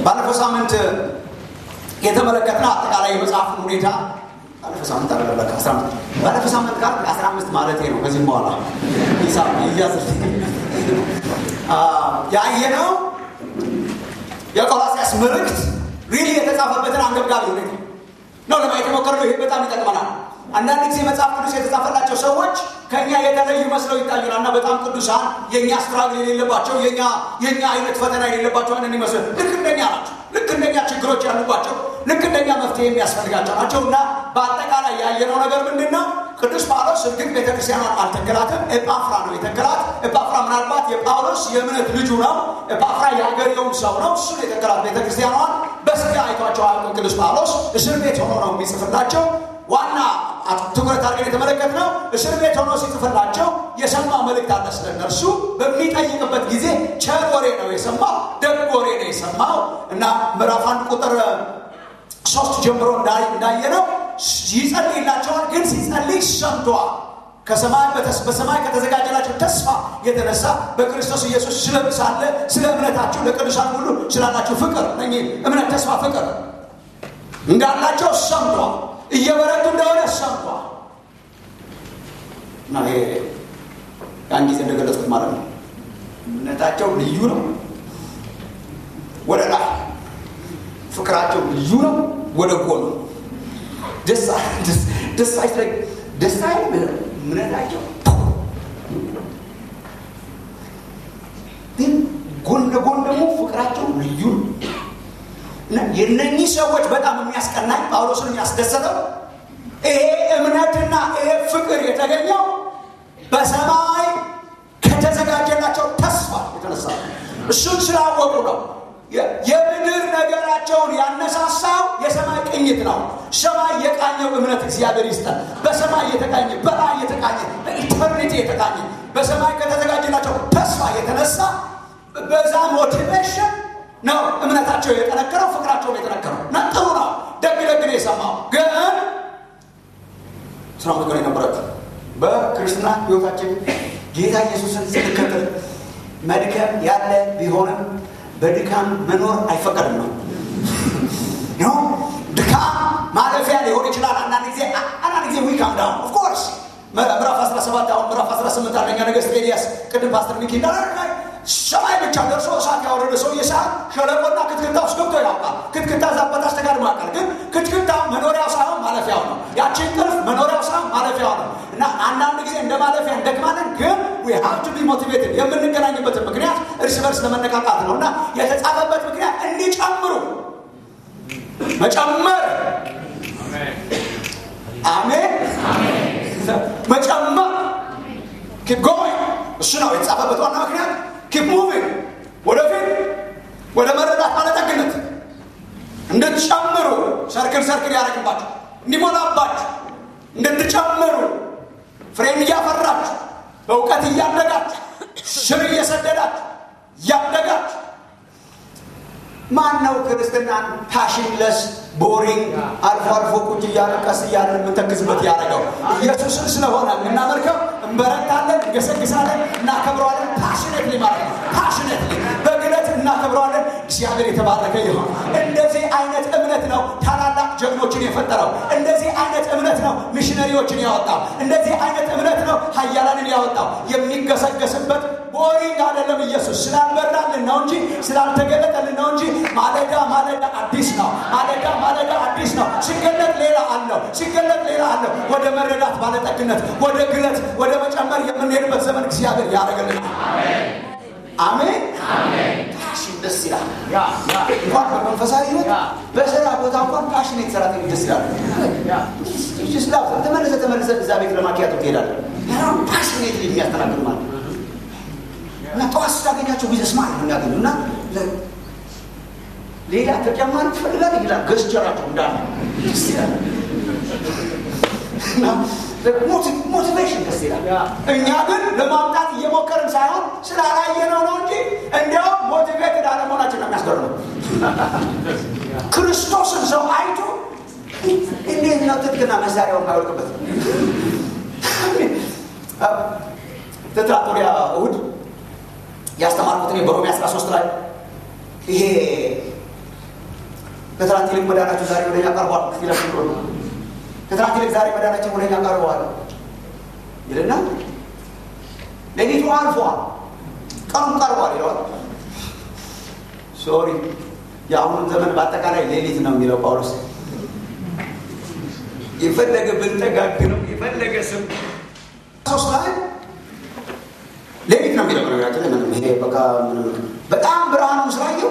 ባለፈው ሳምንት የተመለከትነው አጠቃላይ የመጽሐፉን ሁኔታ ባለፈው ሳምንት አለበካ ባለፈው ሳምንት ጋር አስራ አምስት ማለት ነው። ከዚህም በኋላ ሂሳብ እያዝ ያየነው የቆላሲያስ መልእክት ሪሊ የተጻፈበትን አንገብጋቢ ሁኔታ ነው ለማየት የሞከርነው። ይሄ በጣም ይጠቅመናል። አንዳንድ ጊዜ መጽሐፍ ቅዱስ የተጻፈላቸው ሰዎች ከእኛ የተለዩ መስለው ይታዩናል እና በጣም ቅዱሳን የእኛ ስትራግል የሌለባቸው የእኛ አይነት ፈተና የሌለባቸው አይነት ይመስል ልክ እንደኛ ናቸው። ልክ እንደኛ ችግሮች ያሉባቸው ልክ እንደኛ መፍትሄ የሚያስፈልጋቸው ናቸው እና በአጠቃላይ ያየነው ነገር ምንድን ነው? ቅዱስ ጳውሎስ እርግጥ ቤተክርስቲያኗን አልተከላትም። ኤጳፍራ ነው የተከላት። ኤጳፍራ ምናልባት የጳውሎስ የእምነት ልጁ ነው። ኤጳፍራ የሀገሬውን ሰው ነው። እሱን የተከላት ቤተክርስቲያኗን በስጋ አይቷቸው አያውቅም። ቅዱስ ጳውሎስ እስር ቤት ሆኖ ነው የሚጽፍላቸው። ዋና ትኩረት አድርገን የተመለከትነው እስር ቤት ሆኖ ሲጽፍላቸው የሰማው መልእክት አለ ስለ እነርሱ። በሚጠይቅበት ጊዜ ቸር ወሬ ነው የሰማው፣ ደግ ወሬ ነው የሰማው እና ምዕራፍ አንድ ቁጥር ሶስት ጀምሮ እንዳየነው ይጸልይላቸዋል። ግን ሲጸልይ ሰምተዋል። ከሰማይ በሰማይ ከተዘጋጀላቸው ተስፋ የተነሳ በክርስቶስ ኢየሱስ ስለምሳለ ስለ እምነታችሁ ለቅዱሳን ሁሉ ስላላችሁ ፍቅር እ እምነት፣ ተስፋ፣ ፍቅር እንዳላቸው ሰምተዋል። እየበረቱ እንደሆነ ሰምተዋል። እና ይሄ ያን ጊዜ እንደገለጽኩት ማለት ነው። እምነታቸው ልዩ ነው፣ ወደ ላይ ፍቅራቸው ልዩ ነው፣ ወደ ጎኑ ደስ አይልም። እምነታቸው ግን ጎን ለጎን ደግሞ ፍቅራቸው ልዩ ነው። እና የነኚህ ሰዎች በጣም የሚያስቀናኝ ጳውሎስን የሚያስደሰተው ይሄ እምነትና ይሄ ፍቅር የተገኘው በሰማይ ከተዘጋጀላቸው ተስፋ የተነሳ እሱን ስላወቁ ነው። የምድር ነገራቸውን ያነሳሳው የሰማይ ቅኝት ነው። ሰማይ የቃኘው እምነት እግዚአብሔር ይስጠን። በሰማይ የተቃኘ በላይ የተቃኘ በኢተርኒቲ የተቃኘ በሰማይ ከተዘጋጀላቸው ተስፋ የተነሳ በዛ ሞቲቬሽን ነው እምነታቸው የጠነከረው፣ ፍቅራቸው የጠነከረው እና ጥሩ ነው። ደግ ደግ ነው የሰማው። ግን ስራ ምትሆን የነበራቸው በክርስትና ህይወታችን ጌታ ኢየሱስን ስንከተል መድከም ያለ ቢሆንም በድካም መኖር አይፈቀድም ነው ነው ድካም ማለፊያ ሊሆን ይችላል። አንዳንድ ጊዜ አንዳንድ ጊዜ ዊካም ዳውን ኦፍኮርስ ምዕራፍ 17 አሁን ምዕራፍ 18 አንደኛ ነገሥት ኤልያስ ቅድም ፓስተር ሚኪ እንዳለ ሰማይ ብቻ ደርሶ እሳት ያወረደ ሰው የሰዓት ሸለቆና ክትክታ ውስጥ ገብቶ ያውቃል። ክትክታ ዛበት አስተጋድሞ ያውቃል። ግን ክትክታ መኖሪያው ሳይሆን ማለፊያው ነው። ያችን ቅርፍ መኖሪያው ሳይሆን ማለፊያው ነው እና አንዳንድ ጊዜ እንደ ማለፊያ እንደክማለን። ግን ዊ ሃቭ ቱ ቢ ሞቲቬትድ የምንገናኝበትን ምክንያት እርስ በርስ ለመነቃቃት ነው እና የተጻፈበት ምክንያት እንዲጨምሩ መጨመር አሜን መጨመር ኪፕ ጎይንግ እሱ ነው የተጻፈበት ዋና ምክንያት ኪፕ ሙቪንግ ወደፊት ወደ መረዳት ባለጠግነት እንድትጨምሩ ሰርክል ሰርክል ያደረግባችሁ እንዲሞላባችሁ እንድትጨምሩ ፍሬም እያፈራችሁ በእውቀት እያደጋችሁ ስር እየሰደዳችሁ እያደጋችሁ ማን ነው ክርስትናን ፓሽንለስ ቦሪንግ አልፎ አልፎ ቁጭ እያለ ቀስ እያለ የምንተክዝበት ያደረገው ኢየሱስን ስለሆነ የምናመልከው እንበረታለን፣ እንገሰግሳለን፣ እናከብረዋለን። ፓሽኔትሊ ማለት ነው። ፓሽኔትሊ በግለት እናከብረዋለን። እግዚአብሔር የተባረከ ይሆን። እንደዚህ አይነት እምነት ነው ታላላቅ ጀግኖችን የፈጠረው። እንደዚህ አይነት እምነት ነው ሚሽነሪዎችን ያወጣው። እንደዚህ አይነት እምነት ነው ሀያላንን ያወጣው። የሚገሰገስበት ቦሪንግ አይደለም። ኢየሱስ ስላልበራልን ነው እንጂ ስላልተገለጠልን ነው እንጂ ማለዳ ማለዳ አዲስ ነው። ማለዳ ማለዳ አዲስ ነው። ሲገለጥ ሌላ አለው፣ ሲገለጥ ሌላ አለው። ወደ መረዳት ባለጠግነት፣ ወደ ግለት፣ ወደ መጨመር የምንሄድበት ዘመን እግዚአብሔር ያደረገልን። አሜን። ፓሽን ደስ ይላል። እንኳን በመንፈሳዊ ህይወት በስራ ቦታ እንኳን ፓሽን የተሰራተኞች ደስ ይላል። ተመለሰ ተመለሰ እዛ ቤት ለማኪያቶ ትሄዳለህ። ፓሽኔት የሚያስተናግዱ ማለት እና ጠዋት ስታገኛቸው ቢዘስ ማለት ነው የሚያገኙ እና ሌላ ተጨማሪ ትፈልጋለህ ይላል። ገስቸራቸው እንዳለ ደስ ይላል። ሞቲቬሽን ደስ ይላል። እኛ ግን ለማምጣት እየሞከርን ሳይሆን ስላላየነው ነው እንጂ እንዲያውም ሞቲቬትድ አለመሆናችን ነው የሚያስገርመው። ክርስቶስን ሰው አይቶ እንዴት ነው ትጥቅና መሳሪያው የማይወድቅበት? ትትራት ወዲያ እሑድ ያስተማርኩት እኔ በሮሜ 13 ላይ ይሄ ከትናንት ይልቅ መዳናችሁ ዛሬ ወደኛ ቀርቧል ይላል ከትናንት ይልቅ ዛሬ መዳናችን ወደኛ ቀርበዋል ይልና ሌሊቱ አልፏል ቀኑም ቀርቧል ይለዋል ሶሪ የአሁኑን ዘመን በአጠቃላይ ሌሊት ነው የሚለው ጳውሎስ የፈለገ ብንጠጋግ ነው የፈለገ ስም ሶስት ላይ ሌሊት ነው የሚለው ነገራችን ላይ ምንም ይሄ በቃ ምንም በጣም ብርሃኑን ስላየው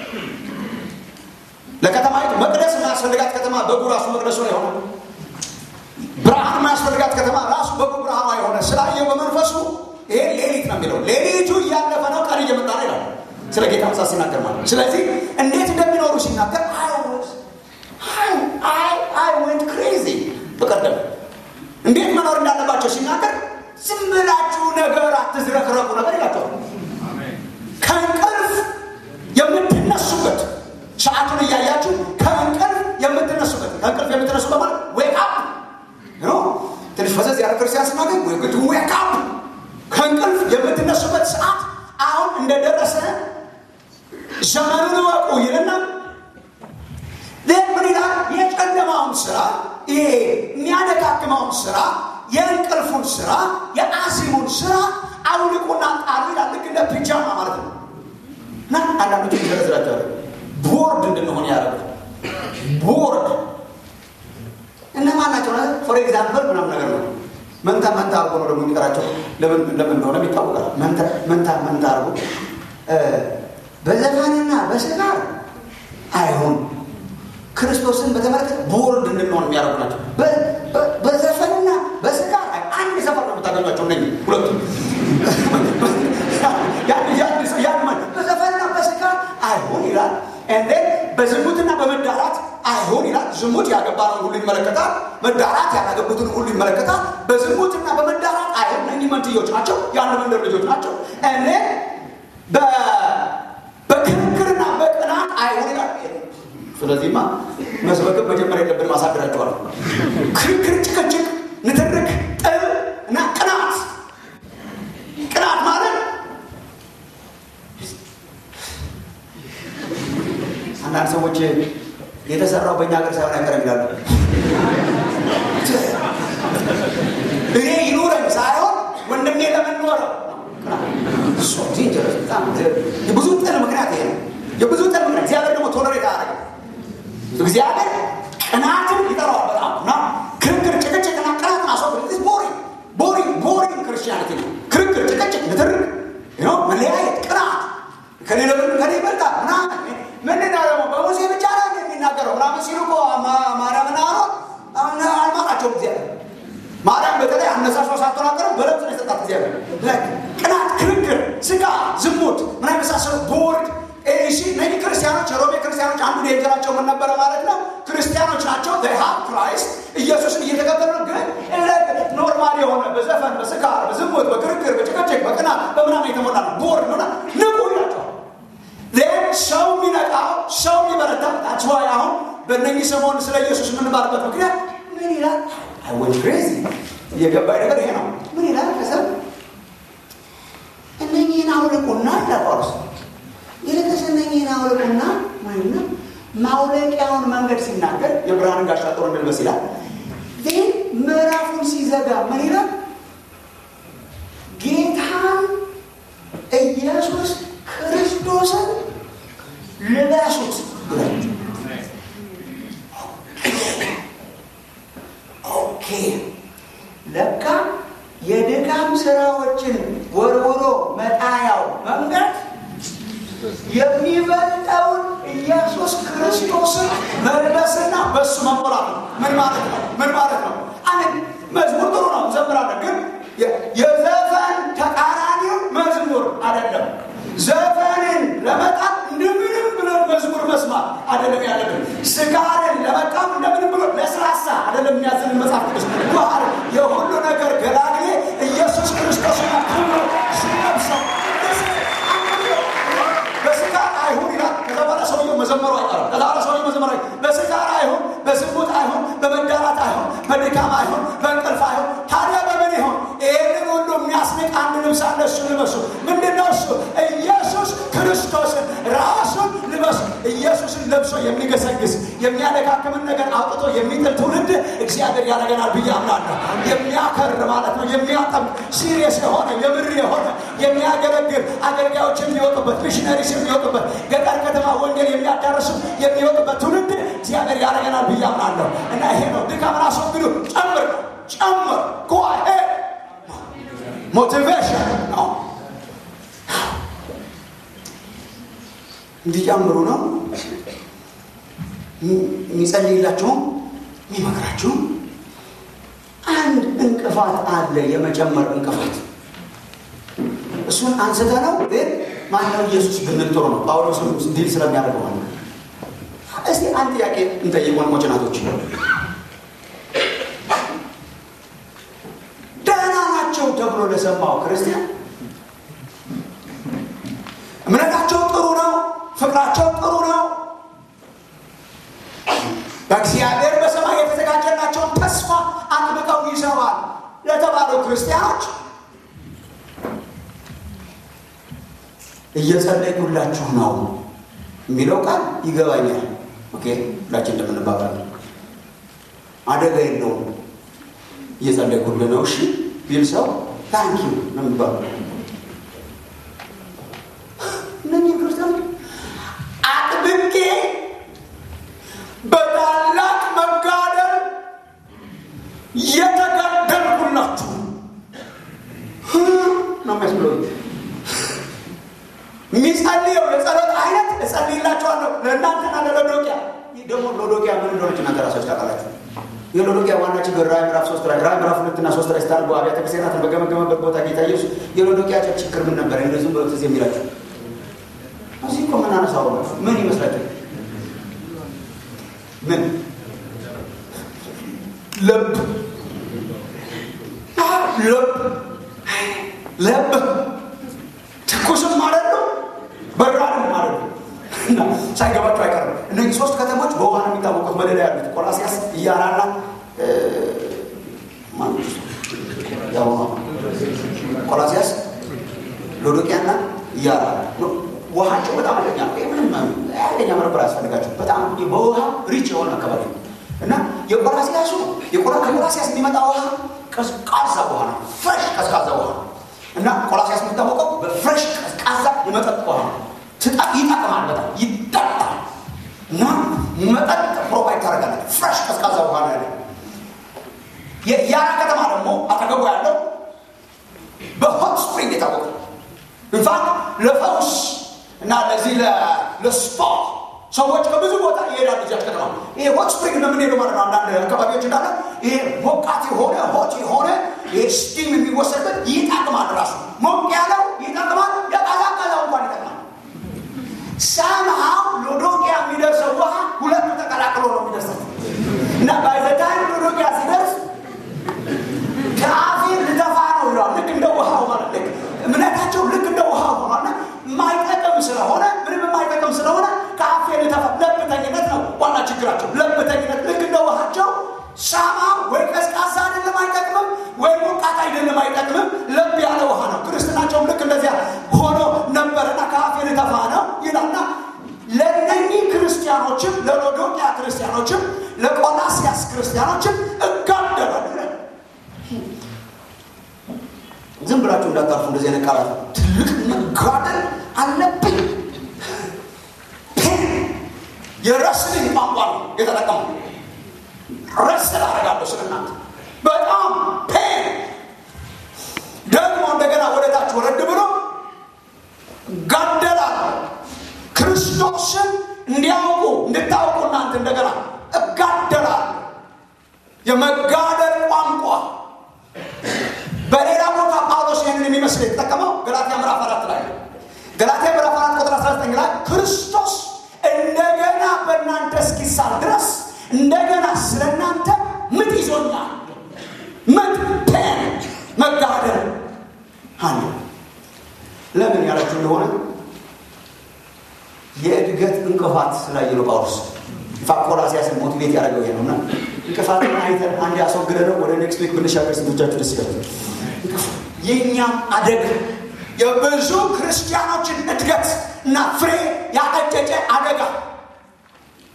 ለከተማይቱ መቅደስ የማያስፈልጋት ከተማ በጉ ራሱ መቅደሱ ነው የሆነ ብርሃን የማያስፈልጋት ከተማ ራሱ በጉ ብርሃኗ የሆነ ስላየው በመንፈሱ ይሄ ሌሊት ነው የሚለው ሌሊቱ እያለፈ ነው ቀን እየመጣ ነው ይላል ስለ ጌታ ምሳ ሲናገር ማለት ስለዚህ እንዴት እንደሚኖሩ ሲናገር አይ ወንት ክሬዚ በቀደም እንዴት መኖር እንዳለባቸው ሲናገር ዝም ብላችሁ ነገር አትዝረክረቁ ነገር ይላቸዋል ከእንቅልፍ የምትነሱበት ሰዓቱን እያያችሁ ከእንቅልፍ የምትነሱበት ከእንቅልፍ የምትነሱበት ማለት ዌክ አፕ ትንሽ ፈዘዝ ያለ ክርስቲያን ስናገኝ ዌክ አፕ ከእንቅልፍ የምትነሱበት ሰዓት አሁን እንደደረሰ ዘመኑን እወቁ ይልና ምን ይላል የጨለማውን ስራ ይሄ የሚያደጋግመውን ስራ የእንቅልፉን ስራ የአዚሙን ስራ አውልቁና ጣሉ ይላል ልክ እንደ ፒጃማ ማለት ነው እና አንዳንዶች ይዘረዝራቸዋል ቦርድ እንድንሆን ያደረጉት ቦርድ እነማን ናቸው ፎር ኤግዛምፕል ምናምን ነገር ነው መንታ መንታ አርጎ ነው ደግሞ የሚቀራቸው ለምን እንደሆነ ይታወቃል መንታ መንታ አርጎ በዘፈንና በስጋር አይሆን ክርስቶስን በተመለከተ ቦርድ እንድንሆን የሚያደርጉ ናቸው በዘፈንና በስጋር አንድ ሰፈር ነው የምታገኟቸው ነ ሁለቱ በዘፈንና በስጋር አይሆን ይላል እንዴ በዝሙትና በመዳራት አይሆን ይላል ዝሙት ያገባነውን ሁሉ ይመለከታል መዳራት ያላገቡትን ሁሉ ይመለከታል በዝሙትና በመዳራት አይሆን እኚህ መንትዮች ናቸው የአንድ መንደር ልጆች ናቸው እንዴ በክርክርና በቅናት አይሆን ይላል ስለዚህማ መስበክም መጀመሪያ የለብን ማሳደራቸዋል ክርክር ጭቅጭቅ ንትርክ ጥል እና ቅናት ቅናት ማለት አንዳንድ ሰዎች የተሰራው በእኛ ሀገር ሳይሆን አይቀርም ይላሉ እኔ ይኑረኝ ሳይሆን ወንድሜ ለምን ኖረው የብዙ ጥል ምክንያት ይሄ ነው የብዙ ጥል ምክንያት እግዚአብሔር ደግሞ ቶለሬት አያደርግም እግዚአብሔር ቅናትን ይጠራዋል በጣም እና ክርክር ጭቅጭቅና ቅናትን አስወግድ ቦሪንግ ቦሪንግ ቦሪንግ ክርስቲያኒቲ ነው ክርክር ጭቅጭቅ ንትርክ መለያየት ቅናት ከኔ ለምን ከኔ ይበልጣል ምናምን ምንድነው ደግሞ በሙሴ ብቻ ነው የሚናገረው ምናምን ሲሉ እኮ ማርያምና አሮን አልማራቸውም እግዚአብሔር ማርያም በተለይ አነሳሿ ሳትናገረው በለብስ ነው የሰጣት እግዚአብሔር ቅናት ክርክር ስጋ ዝሙት ምን የመሳሰሉ ቦርድ እሺ እነዚህ ክርስቲያኖች የሮሜ ክርስቲያኖች አንዱ የእንጀራቸው ምን ነበረ ማለት ነው ክርስቲያኖች ናቸው ሀብ ክራይስት ኢየሱስን እየተከተሉ ግን ኖርማል የሆነ በዘፈን በስካር በዝሙት በክርክር በጭቅጭቅ በቅናት በምናምን የተሞላ ነው ቦርድ ሆና ንቁ ይላቸዋል ሰው የሚነቃው ሰው የሚበረታ ታችዋይ አሁን በእነኚህ ሰሞን ስለ ኢየሱስ የምንባልበት ምክንያት ምን ይላል አይወን ክሬዚ እየገባኝ ነገር ይሄ ነው ምን ይላል ከሰብ እነኚህን አውልቁና ለጳውሎስ ይልቅስ እነኚህን አውልቁና ማለት ነው ማውለቂያውን መንገድ ሲናገር የብርሃንን ጋሻ ጦር እንልበስ ይላል ግን ምዕራፉን ሲዘጋ ምን ይላል ጌታን ኢየሱስ ክርስቶስን ልበሱት ኦኬ ለካ የድካም ስራዎችን ወርውሮ መጣያው መንገድ የሚበልጠውን ኢየሱስ ክርስቶስን መልበስና በሱ መሞላት ነው ምን ማለት ነው ምን ማለት ነው አሜን መዝሙር ጥሩ ነው ዘምራለን ግን የዘፈን ተቃራኒው መዝሙር አይደለም ዘፈንን ለመጣት እንደምንም ብለን መዝሙር መስማት አይደለም ያለብን ስጋርን ለመቃም እንደምንም ብሎ ለስላሳ አይደለም የሚያዝን መጽሐፍ ቅዱስ ባህር የሁሉ ነገር ገላግሌ ኢየሱስ ክርስቶስ ክብሮ ሲለብሰው በስጋር አይሁን ይላል ከዛ በኋላ ሰውየው መዘመሩ አይቀርም ከዛ በኋላ ሰውየው መዘመሩ በስጋር አይሁን በዝሙት አይሁን በመዳራት አይሁን በድካም አይሁን በእንቅልፍ አይሁን ታዲያ በምን ይሆን ይህንን ሁሉ የሚያስንቅ አንድ ልብስ አለ እሱ ልበሱ ምንድነው እሱ ኢየሱስ ክርስቶስን ራሱን ልበሱ ኢየሱስን ለብሱ መልሶ የሚገሰግስ የሚያደካክምን ነገር አውጥቶ የሚጥል ትውልድ እግዚአብሔር ያደረገናል ብዬ አምናለሁ። የሚያከር ማለት ነው። የሚያጠምቅ ሲሪየስ የሆነ የምር የሆነ የሚያገለግል አገልጋዮች የሚወጡበት ሚሽነሪስ የሚወጡበት ገጠር ከተማ ወንጌል የሚያዳርሱ የሚወጡበት ትውልድ እግዚአብሔር ያደረገናል ብዬ አምናለሁ እና ይሄ ነው ድካምን አስወግዱ። ጨምር ነው ጨምር ጓሄ ሞቲቬሽን ነው እንዲጨምሩ ነው የሚጸልይላቸውም የሚመክራቸውም። አንድ እንቅፋት አለ፣ የመጨመር እንቅፋት። እሱን አንስተ ነው ግን ማነው ኢየሱስ ብንል ጥሩ ነው። ጳውሎስ ዲል ስለሚያደርገው ማለት እስቲ አንድ ጥያቄ እንጠይቅ ወንድሞች እናቶች። ደህና ናቸው ተብሎ ለሰማው ክርስቲያን እምነታቸው ጥሩ ነው፣ ፍቅራቸው ጥሩ ነው። በእግዚአብሔር በሰማይ የተዘጋጀላቸውን ተስፋ አጥብቀው ይዘዋል ለተባሉ ክርስቲያኖች እየጸለይኩላችሁ ነው የሚለው ቃል ይገባኛል። ኦኬ ሁላችን እንደምንባባል አደጋ የለውም። እየጸለይኩልህ ነው እሺ ቢል ሰው ታንኪ ነው የሚባለው። እነዚህ ክርስቲያኖች አጥብቄ በታላቅ መጋደል የተጋደልኩላችሁ ነው የሚያስብለው። የሚጸልየው የጸሎት አይነት እጸልይላችኋለሁ ለእናንተና ለሎዶቅያ። ይህ ደግሞ ሎዶቅያ ምን እንደሆነች እናንተ ራሳችሁ ታውቃላችሁ። የሎዶቅያ ዋና ችግር ራዕይ ምዕራፍ ሶስት ላይ ራዕይ ምዕራፍ ሁለትና ሶስት ላይ ስታልበው አብያተ ክርስቲያናትን በገመገመበት ቦታ ጌታ ኢየሱስ የሎዶቅያ ችግር ምን ነበር? እንደዚሁም ብሎ ትዝ የሚላችሁ እዚህ እኮ የምናነሳው ነው። ምን ይመስላችሁ? ምን ልብ ልብ ልብ ትኩስም ማለት ነው፣ በራድም ማለት ነው። እና ሳይገባቸው አይቀርም። እነዚህ ሶስት ከተሞች በውሃ ነው የሚታወቁት። መደዳ ያሉት ቆላሲያስ፣ እያራና ቆላሲያስ፣ ሎዶቅያና እያራ ውሃቸው በጣም አደገኛ ነው። ምንም አደገኛ መረበር አያስፈልጋቸው። በጣም በውሃ ሪች የሆነ አካባቢ ነው እና የቆላሲያሱ ከቆላሲያስ የሚመጣ ውሃ ቀዝቃዛ ውሃ ነው። ፍሬሽ ቀዝቃዛ ውሃ ነው እና ቆላሲያስ የሚታወቀው በፍሬሽ ቀዝቃዛ የመጠጥ ውሃ ነው። ይጠቅማል፣ በጣም ይጠጣል እና መጠጥ ፕሮቫይድ ታደርጋለች። ፍሬሽ ቀዝቃዛ ውሃ ነው ያለ። የያራ ከተማ ደግሞ አጠገቡ ያለው በሆት ስፕሪንግ የታወቀ ኢንፋክት ለፈውስ እና ለዚህ ለስፓ ሰዎች ከብዙ ቦታ ይሄዳሉ። እዚያች ከተማ ይሄ ሆት ስፕሪንግ ነው የምንሄደው ማለት ነው። አንዳንድ አካባቢዎች እንዳለ ይሄ ሞቃት የሆነ ሆት የሆነ ይሄ ስቲም የሚወሰድበት ይጠቅማል። ራሱ ሞቅ ያለው ይጠቅማል፣ የቀዛቀዘው እንኳን ይጠቅማል። ሳምሃው ሎዶቅያ የሚደርሰው ውሃ ሁለቱ ተቀላቅሎ ነው የሚደርሰው እና ባይዘታይም ሎዶቅያ ሲደርስ ከአፌ ልተፋ ነው ይለዋል። ልክ እንደ ውሃው ማለት ልክ እምነታቸው ልክ እንደ ውሃው ሆኗልና የማይጠቅም ስለሆነ ምንም የማይጠቅም ስለሆነ ከአፌ ልተፋ ለብተኝነት ነው ዋና ችግራቸው። ለብተኝነት ልክ እንደ ውሃቸው ሳማ ወይ ቀዝቃዛ አይደለም አይጠቅምም፣ ወይ ሞቃት አይደለም አይጠቅምም። ለብ ያለ ውሃ ነው። ክርስትናቸውም ልክ እንደዚያ ሆኖ ነበርና ከአፌ ልተፋ ነው ይላልና ለእነኚህ ክርስቲያኖችም ለሎዶቅያ ክርስቲያኖችም ለቆላሲያስ ክርስቲያኖችም እጋደላል። ዝም ብላችሁ እንዳታርፉ። እንደዚህ አይነት ቃላት ትልቅ መጋደል አለብኝ። የረስልኝ ቋንቋ ነው የተጠቀሙ ረስል አደርጋለሁ ስለ እናንተ በጣም ፔን ደግሞ እንደገና ወደ ታች ወረድ ብሎ ጋደላለሁ ክርስቶስን እንዲያውቁ እንድታውቁ እናንተ እንደገና እጋደላለሁ የመጋደል ቋንቋ በሌላ ቦታ ጳውሎስ ይህንን የሚመስል የተጠቀመው ገላትያ ምዕራፍ አራት ላይ ገላትያ ምዕራፍ አራት ቁጥር 19 ላይ ክርስቶስ እንደገና በእናንተ እስኪሳል ድረስ እንደገና ስለ እናንተ ምጥ ይዞኛል። ምጥ ፔን መጋደል አለ። ለምን ያላችሁ እንደሆነ የእድገት እንቅፋት ስላየ ነው ጳውሎስ ቆላስይስን ሞቲቬት ያደረገው ይሄ ነው እና እንቅፋትን አይተን አንድ ያስወግደ ነው ወደ ኔክስት ዊክ ብንሻገር ስንቶቻችሁ ደስ ይላል። የእኛም አደግ የብዙ ክርስቲያኖችን እድገት እና ፍሬ ያቀጨጨ አደጋ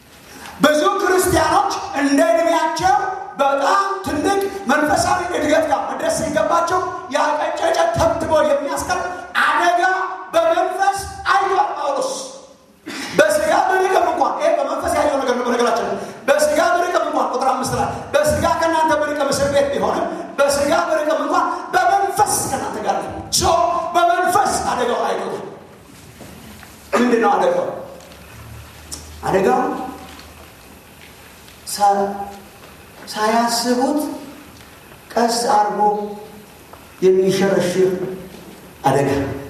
በጣም ትልቅ መንፈሳዊ እድገት ጋር መድረስ ሲገባቸው ያቀጨጨ ተብትቦ የሚያስቀር አደጋ በመንፈስ አይቷል ጳውሎስ። በስጋ ብርቅም እንኳን ይሄ በመንፈስ ያየው ነገር ነው። በነገራችን ላይ በስጋ ብርቅም እንኳን ቁጥር አምስት ላይ በስጋ ከእናንተ ብርቅም እስር ቤት ቢሆንም በስጋ ብርቅም እንኳን በመንፈስ ከእናንተ ጋር ነው። ሶ በመንፈስ አደጋው አይቶታል። ምንድን ነው አደጋው? አደጋው ሳያስቡት ቀስ አድርጎ የሚሸረሽር አደጋ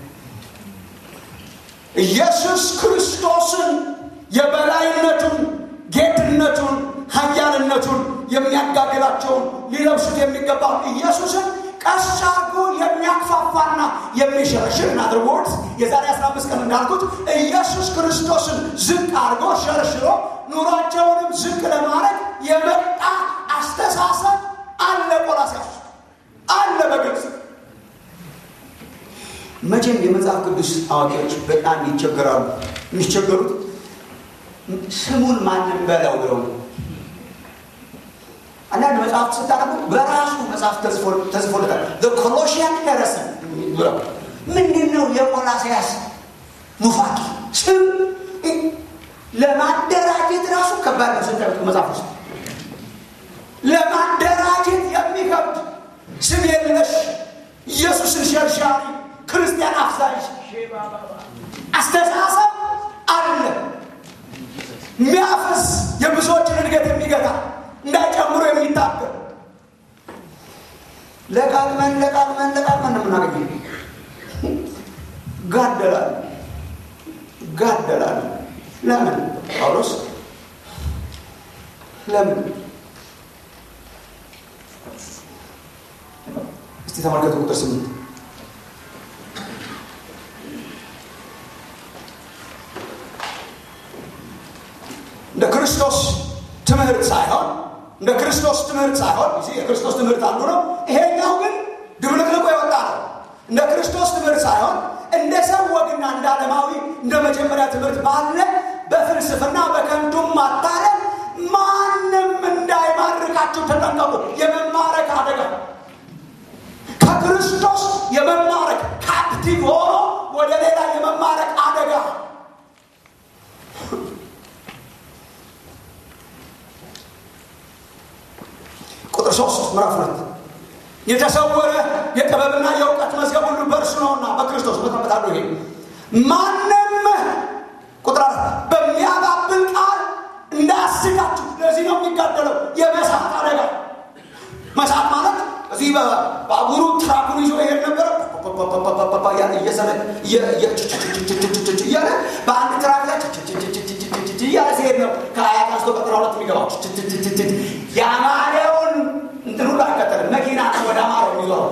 ኢየሱስ ክርስቶስን የበላይነቱን፣ ጌትነቱን፣ ኃያልነቱን የሚያጋግላቸውን ሊለብሱት የሚገባውን ኢየሱስን ቀስ አድርጎ የሚያክፋፋና የሚሸረሽር ናትር ወርድ የዛሬ 15 ቀን እንዳልኩት ኢየሱስ ክርስቶስን ዝቅ አድርጎ ሸርሽሮ ኑሯቸውንም ዝቅ ለማድረግ የመጣ አስተሳሰብ አለ። ቆላስያስ አለ በግልጽ መቼም የመጽሐፍ ቅዱስ አዋቂዎች በጣም ይቸገራሉ። የሚቸገሩት ስሙን ማንም በለው ብለው አንዳንድ መጽሐፍ ስታነቡ በራሱ መጽሐፍ ተጽፎለታል። ኮሎሽያን ሄረሰን ብለው ምንድን ነው የቆላስያስ ኑፋቂ ስም ለማደራጀት ራሱ ከባድ ነው። ስታዩት መጽሐፍ ውስጥ ለማደራጀት የሚከብድ ስም የለሽ ኢየሱስን ሸርሻሪ ክርስቲያን አፍሳሽ አስተሳሰብ አለ። የሚያፈስ የብዙዎችን እድገት የሚገታ እንዳይጨምሩ የሚታገል ለቃቅመን ለቃቅመን ለቃቅመን ነው የምናገኘው። ጋደላል ጋደላል። ለምን ጳውሎስ ለምን? እስቲ ተመልከቱ ቁጥር ስምንት እንደ ክርስቶስ ትምህርት ሳይሆን እንደ ክርስቶስ ትምህርት ሳይሆን የክርስቶስ ትምህርት አንዱ ነው። ይሄኛው ግን ድብልቅልቁ የወጣ ነው። እንደ ክርስቶስ ትምህርት ሳይሆን እንደ ሰው ወግና እንደ ዓለማዊ እንደ መጀመሪያ ትምህርት ባለ በፍልስፍና በከንቱም ማታለል ማንም እንዳይማርካችሁ ተጠንቀቁ። የመማረክ አደጋ ከክርስቶስ የመማረክ ካፕቲቭ ሆኖ ወደ ሌላ የመማረክ አደጋ ቁጥር ሶስት ምዕራፍ ሁለት የተሰወረ የጥበብና የእውቀት መዝገብ ሁሉ በእርሱ ነውና በክርስቶስ መጠመጣለሁ። ይሄ ማንም ቁጥር አራት በሚያባብል ቃል እንዳያስታችሁ። ለዚህ ነው የሚጋደለው የመሳት አደጋ። መሳት ማለት እዚህ በባቡሩ ትራኩን ይዞ ይሄድ ነበረ እያለ በአንድ ትራክ ላይ እያለ ሲሄድ ነው ከአያት አንስቶ ቀጥራ ሁለት የሚገባው የአማሬውን እንትን ሁሉ አይከተልም። መኪና ወደ አማረው የሚዞረው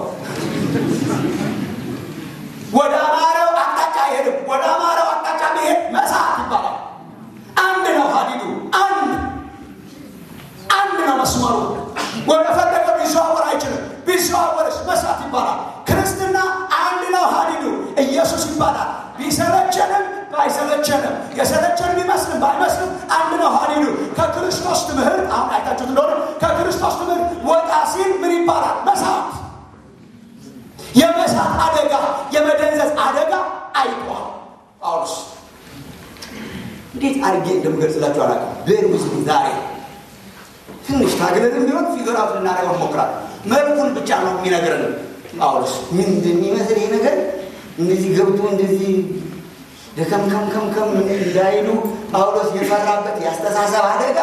ወደ አማረው አቅጣጫ አይሄድም። ወደ አማረው አቅጣጫ መሄድ መሳት ይባላል። አንድ ነው ሀዲዱ፣ አንድ አንድ ነው መስመሩ። ወደ ፈለገው ሊዘዋወር አይችልም። ቢዘዋወርስ መሳት ይባላል። ክርስትና አንድ ነው ሀዲዱ፣ ኢየሱስ ይባላል። ቢሰለቸንም ባይሰለቸንም የሰለቸን ቢመስልም ባይመስልም አንድ ነው ሀዲዱ። ከክርስቶስ ትምህርት አሁን አይታችሁት እንደሆነ ከክርስቶስ ትምህርት ወጣ ሲል ምን ይባላል? መሳት፣ የመሳት አደጋ፣ የመደንዘዝ አደጋ አይቷል ጳውሎስ። እንዴት አድርጌ እንደምገልጽላችሁ አላውቅም። ቤር ውስጥ ዛሬ ትንሽ ታግለንም ቢሆን ፊገር አውት ልናደርገው እንሞክራለን። መልኩን ብቻ ነው የሚነግረን ጳውሎስ። ምን እንደሚመስል ይሄ ነገር እንደዚህ ገብቶ እንደዚህ ደከምከምከምከም እንዳይሉ ጳውሎስ የፈራበት የአስተሳሰብ አደጋ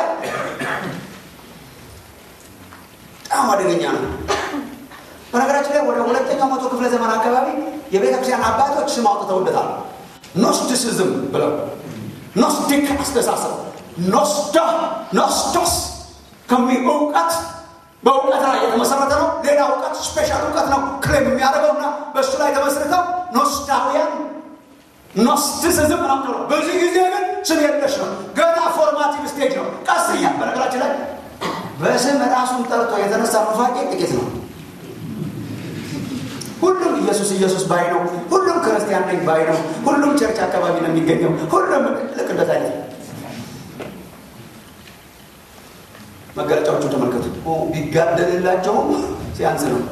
በጣም አደገኛ ነው። በነገራችን ላይ ወደ ሁለተኛው መቶ ክፍለ ዘመን አካባቢ የቤተክርስቲያን አባቶች ስም አውጥተውለታል። ኖስቲሲዝም ብለው ኖስቲክ አስተሳሰብ ኖስዳ ኖስቶስ ከሚ እውቀት በእውቀት ላይ የተመሰረተ ነው። ሌላ እውቀት ስፔሻል እውቀት ነው ክሌም የሚያደርገውና በእሱ ላይ ተመስርተው ኖስታውያን ኖስቲሲዝም ነው ነው። በዚህ ጊዜ ግን ስም የለሽ ነው። ገና ፎርማቲቭ ስቴጅ ነው። ቀስ እያ በነገራችን ላይ በስም ራሱን ጠርቶ የተነሳ ኑፋቄ ጥቂት ነው። ሁሉም ኢየሱስ ኢየሱስ ባይ ነው። ሁሉም ክርስቲያን ነኝ ባይ ነው። ሁሉም ቸርች አካባቢ ነው የሚገኘው። ሁሉም ልክ እንደዛ አይነት መገለጫዎቹ ተመልከቱ። ቢጋደልላቸውም ሲያንስ ነው።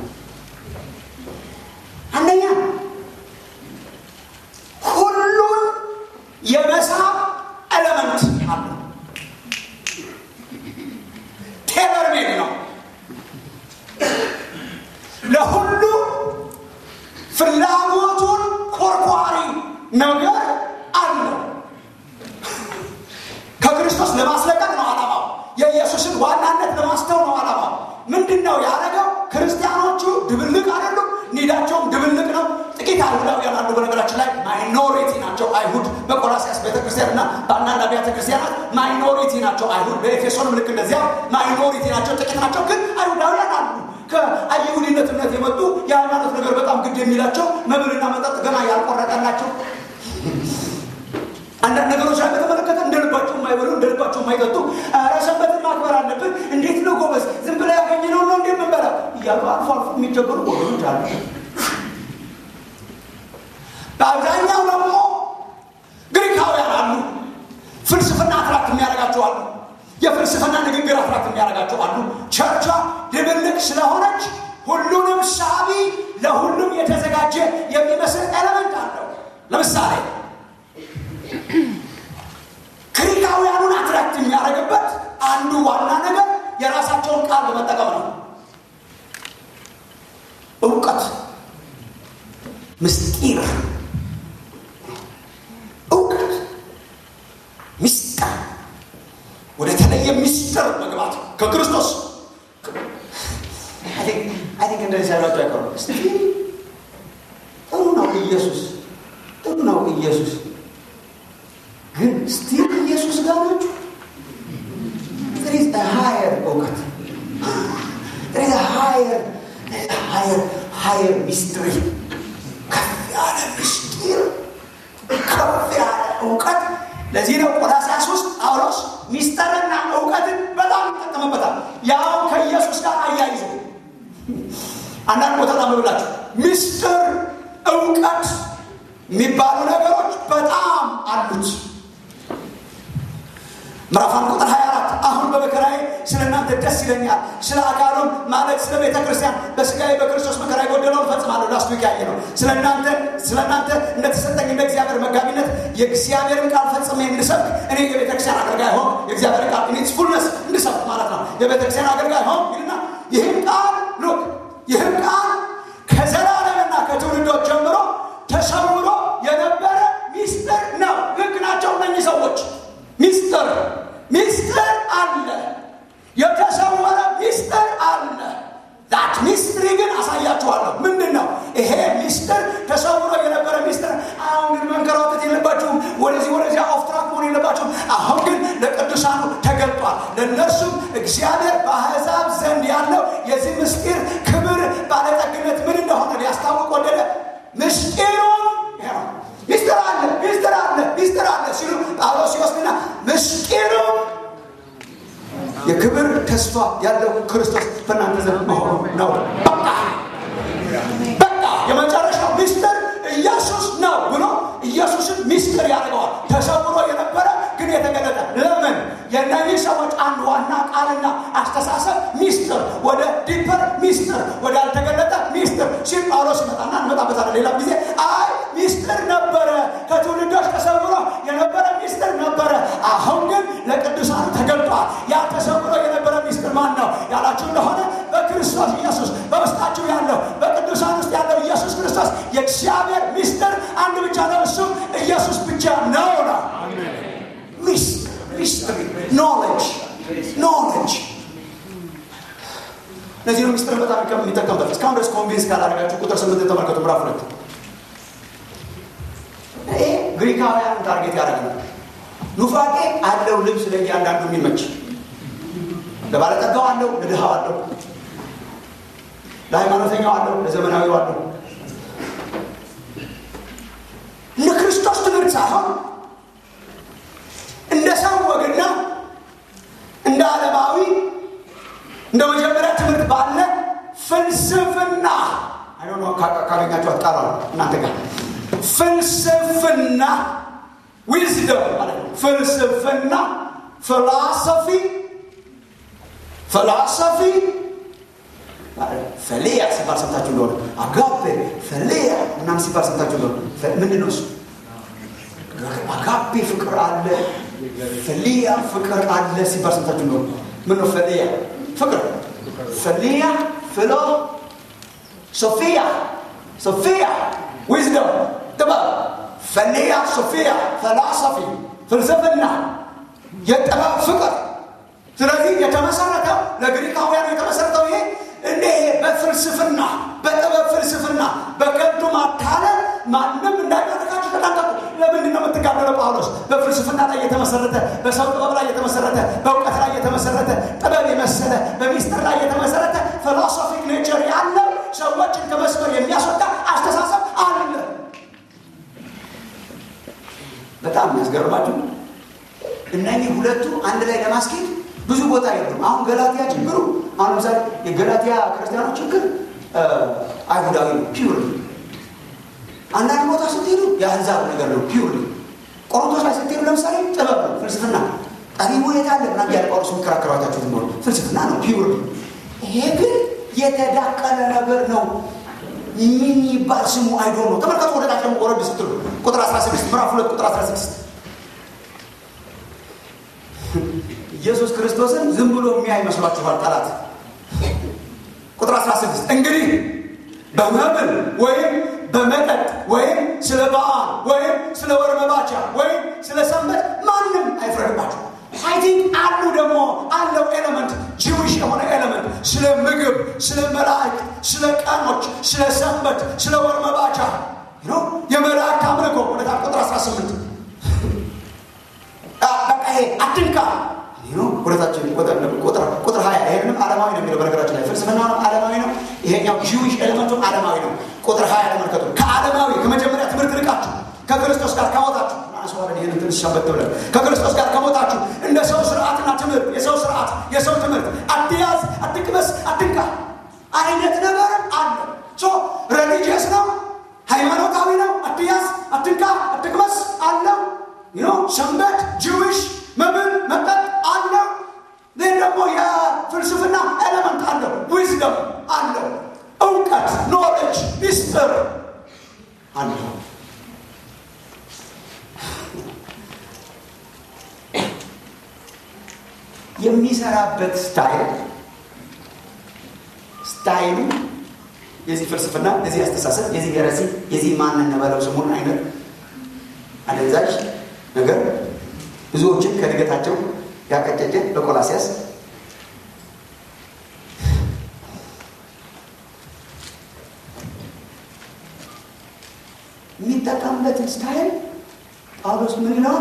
አንደኛ ሁሉን የመሳብ ኤለመንት አለ። ቴለር ሜድ ነው። ለሁሉ ፍላጎቱን ኮርኳሪ ነገር አለው። ከክርስቶስ ለማስለቀቅ ነው ዓላማው። የኢየሱስን ዋናነት ለማስተው ነው ዓላማው። ምንድን ነው ያደረገው? ክርስቲያኖቹ ድብልቅ አይደሉም፣ ኒዳቸውም ድብልቅ ነው። ጥቂት አይሁዳውያን አሉ። በነገራችን ላይ ማይኖሪቲ ናቸው አይሁድ በቆላሲያስ ቤተክርስቲያን እና በአንዳንድ አብያተ ክርስቲያናት ማይኖሪቲ ናቸው አይሁድ። በኤፌሶንም ልክ እንደዚያ ማይኖሪቲ ናቸው፣ ጥቂት ናቸው። ግን አይሁዳውያን አሉ ከአይሁድነት እምነት የመጡ የሃይማኖት ነገር በጣም ግድ የሚላቸው መብልና መጠጥ ገና ያልቆረጠላቸው አንዳንድ ነገሮች ላይ በተመለከተ እንደ ልባቸው የማይበሉ እንደ ልባቸው የማይጠጡ ኧረ ሰንበትን ማክበር አለብን። እንዴት ነው ጎበዝ፣ ዝም ብላ ያገኘነው ነው እንዴ የምንበላው እያሉ አልፎ አልፎ የሚቸገሩ ወገኖች አሉ። በአብዛኛው ደግሞ ግሪካውያን አሉ። ፍልስፍና አትራክት የሚያደርጋቸው አሉ። የፍልስፍና ንግግር አትራክት የሚያደርጋቸው አሉ። ቸርቿ ድብልቅ ስለሆነች ሁሉንም ሳቢ፣ ለሁሉም የተዘጋጀ የሚመስል ኤለመንት አለው። ለምሳሌ ግሪካውያኑን አትራክት የሚያደርግበት አንዱ ዋና ነገር የራሳቸውን ቃል በመጠቀም ነው። እውቀት፣ ምስጢር፣ እውቀት፣ ምስጢር፣ ወደ ተለየ ምስጢር መግባት ከክርስቶስ አይንክ እንደዚህ ያሏቸው አይቀሩ ጥሩ ነው ኢየሱስ ጥሩ ነው ኢየሱስ ግን ስቲል ኢየሱስ ጋር ናችሁ። there is a higher እውቀት there is a higher higher higher mystery ከፍ ያለ ምስጢር ከፍ ያለ እውቀት። ለዚህ ነው ቆላስይስ ውስጥ ጳውሎስ ሚስጥርና እውቀትን በጣም ይጠቀምበታል። ያው ከኢየሱስ ጋር አያይዞ አንዳንድ ቦታ ታምብላችሁ ሚስጥር እውቀት የሚባሉ ነገሮች በጣም አሉት። ምዕራፍ አንድ ቁጥር 24 አሁን በመከራዬ ስለ እናንተ ደስ ይለኛል፣ ስለ አካሉም ማለት ስለ ቤተ ክርስቲያን በስጋዬ በክርስቶስ መከራ የጎደለውን እፈጽማለሁ። ላስቱ ያየ ነው። ስለ እናንተ ስለ እናንተ እንደተሰጠኝ እንደ እግዚአብሔር መጋቢነት የእግዚአብሔርን ቃል ፈጽሜ እንድሰብክ እኔ የቤተ ክርስቲያን አገልጋይ ሆን የእግዚአብሔር ቃል ኢንስ ፉልነስ እንድሰብክ ማለት ነው። የቤተ ክርስቲያን አገልጋይ ሆን ይልና ይህም ቃል ሉክ ይህም ቃል ከዘላለምና ከትውልዶች ጀምሮ ተሰውሮ የነበረ ሚስጥር ነው። ልክ ናቸው እነኚህ ሰዎች። ሚስጥር ሚስጥር አለ፣ የተሰወረ ሚስጥር አለ። ዛት ሚስትሪ ግን አሳያችኋለሁ። ምንድን ነው ይሄ ሚስጥር? ተሰውሮ የነበረ ሚስጥር። አሁን ግን መንከራተት የለባችሁም፣ ወደዚህ ወደዚያ ኦፍ ትራክ መሆን የለባችሁም። አሁን ግን ለቅዱሳኑ ተገልጧል። ለእነርሱም እግዚአብሔር በአሕዛብ ዘንድ ያለው የዚህ ምስጢር ክብር ባለጠግነት ምን እንደሆነ ሊያስታውቅ ወደደ። ምስጢሩም ሚስጥር አለ ሚስጥር አለ ሚስጥር አለ ሲሉ ጳውሎስ ሲወስድና ምስጢሩም የክብር ተስፋ ያለው ክርስቶስ በእናንተ ዘንድ መሆኑ ነው። በቃ በቃ የመጨረሻው ሚስጥር ኢየሱስ ነው ብሎ ኢየሱስን ሚስጥር ያደርገዋል። ተሰውሮ የነበረ ግን የተገለጠ ለምን? የእነዚህ ሰዎች አንድ ዋና ቃልና አስተሳሰብ ሚስጥር ወደ ዲፐር ሚስጥር ወደ ያልተገለጠ ሚስጥር ሲል ጳውሎስ ይመጣና እንመጣበታለን ሌላ ጊዜ። አይ ሚስጥር ነበረ፣ ከትውልዶች ተሰውሮ የነበረ ሚስጥር ነበረ። አሁን ግን ለቅዱሳን ተገልጧል። ያ ተሰውሮ የነበረ ሚስጥር ማን ነው ያላችሁ እንደሆነ በክርስቶስ ኢየሱስ በውስጣችሁ ያለው በቅዱሳን ውስጥ ያለው ኢየሱስ ክርስቶስ የእግዚአብሔር ሚስጥር አንድ ብቻ ነው፣ እሱም ኢየሱስ ብቻ ነው ነው ሚስትሪ ኖሌጅ ኖሌጅ እነዚህ ነው ሚስጥር በጣም የሚጠቀምበት እስካሁን ድረስ ኮንቪንስ ካላደረጋችሁ ቁጥር ስምንት ተመልከቱ ምዕራፍ ሁለት ይሄ ግሪካውያን ታርጌት ያደረግ ነው ኑፋቄ አለው ልብስ ለእያንዳንዱ የሚመች ለባለጠጋው አለው ለድሃው አለው ለሃይማኖተኛው አለው ለዘመናዊው አለው እንደ ክርስቶስ ትምህርት ሳይሆን እንደ ሰው ወግና እንደ ዓለማዊ እንደ መጀመሪያ ትምህርት ባለ ፍልስፍና ካገኛቸው አትቃራ እናንተ ጋር ፍልስፍና ዊዝደም ማለት ነው። ፍልስፍና ፍላሰፊ ፍላሰፊ ፈሊያ ሲባል ሰምታችሁ እንደሆነ አጋፔ ፈሊያ ምናምን ሲባል ሰምታችሁ እንደሆነ ምንድን ነው እሱ? አጋፔ ፍቅር አለ፣ ፈሊያ ፍቅር አለ ሲባል ሰምታችሁ እንደሆነ ምን ነው ፈሊያ? ፍቅር ፈሊያ ፍሎ ሶፊያ ሶፊያ ዊዝደም ጥበብ ፈሊያ ሶፊያ ፈላሰፊ ፍልስፍና የጥበብ ፍቅር ስለዚህ የተመሰረተው ለግሪካውያኑ የተመሰረተው ይሄ እንደ በፍልስፍና በጥበብ ፍልስፍና በከንቱ ማታለል ማንም እንዳይማርካችሁ ተጠንቀቁ ለምንድን ነው የምትጋደለው ጳውሎስ በፍልስፍና ላይ የተመሰረተ በሰው ጥበብ ላይ የተመሰረተ በእውቀት ላይ የተመሰረተ ጥበብ የመሰለ በሚስጥር ላይ የተመሰረተ ፊሎሶፊክ ኔቸር ያለው ሰዎችን ከመስመር የሚያስወጣ አስተሳሰብ አለ በጣም የሚያስገርማችሁ እነኚህ ሁለቱ አንድ ላይ ለማስኬድ ብዙ ቦታ የሉም አሁን ገላትያ ችግሩ አሁን ለምሳሌ የገላትያ ክርስቲያኖች ችግር አይሁዳዊ ነው ፒውር አንዳንድ ቦታ ስትሄዱ የአህዛብ ነገር ነው ፒውር ቆሮንቶስ ላይ ስትሄዱ ለምሳሌ ጥበብ ነው ፍልስፍና ጠቢቡ የት አለ ምናምን ያለ ጳውሎስ የሚከራከሯታችሁ ትኖሩ ፍልስፍና ነው ፒውር ይሄ ግን የተዳቀለ ነገር ነው ምን ይባል ስሙ አይዶ ነው ተመልከቱ ወደ ታች ደግሞ ወረድ ስትሉ ቁጥር 16 ምዕራፍ 2 ቁጥር 16 ኢየሱስ ክርስቶስን ዝም ብሎ የሚያይ መስሏችኋል ጠላት ቁጥር 16 እንግዲህ በመብል ወይም በመጠጥ ወይም ስለ በዓል ወይም ስለ ወር መባቻ ወይም ስለ ሰንበት ማንም አይፍረድባችሁ አይ ቲንክ አሉ ደግሞ አለው ኤሌመንት ጂዊሽ የሆነ ኤሌመንት ስለ ምግብ ስለ መላእክት ስለ ቀኖች ስለ ሰንበት ስለ ወር መባቻ የመላእክት አምልኮ ወደ ቁጥር 18 በቃ ይሄ አትንካ ሁለታችን ቁጥር ሀያ ይህንም ዓለማዊ ነው የሚለው በነገራችን ላይ ፍልስፍናውንም ዓለማዊ ነው ይሄኛው ጂዊሽ ኤሌመንቱም ዓለማዊ ነው ቁጥር ሀያ ተመልከቱ ከዓለማዊ ከመጀመሪያ ትምህርት ርቃችሁ ከክርስቶስ ጋር ከሞታችሁ እናነሳዋለን ይህን ትንሽ ሸበት ብለን ከክርስቶስ ጋር ከሞታችሁ እንደ ሰው ስርዓትና ትምህርት የሰው ስርዓት የሰው ትምህርት አትያዝ አትቅመስ አትንካ አይነት ነገር አለ ሶ ሬሊጂየስ ነው ሃይማኖታዊ ነው አትያዝ አትንካ አትቅመስ አለው ሰንበት ጂዊሽ መብል መጠጥ አለው ይህ ደግሞ የፍልስፍና ኤሌመንት አለው ዊዝደም አለው እውቀት ኖሌጅ ሚስጥር አለው የሚሰራበት ስታይል ስታይሉ የዚህ ፍልስፍና የዚህ አስተሳሰብ የዚህ የረሲ የዚህ ማን እንበለው ስሙን አይነት አደንዛዥ ነገር ብዙዎችን ከእድገታቸው ያቀጨጨ በቆላሲያስ የሚጠቀምበትን ስታይል ጳውሎስ ምን ይለዋል?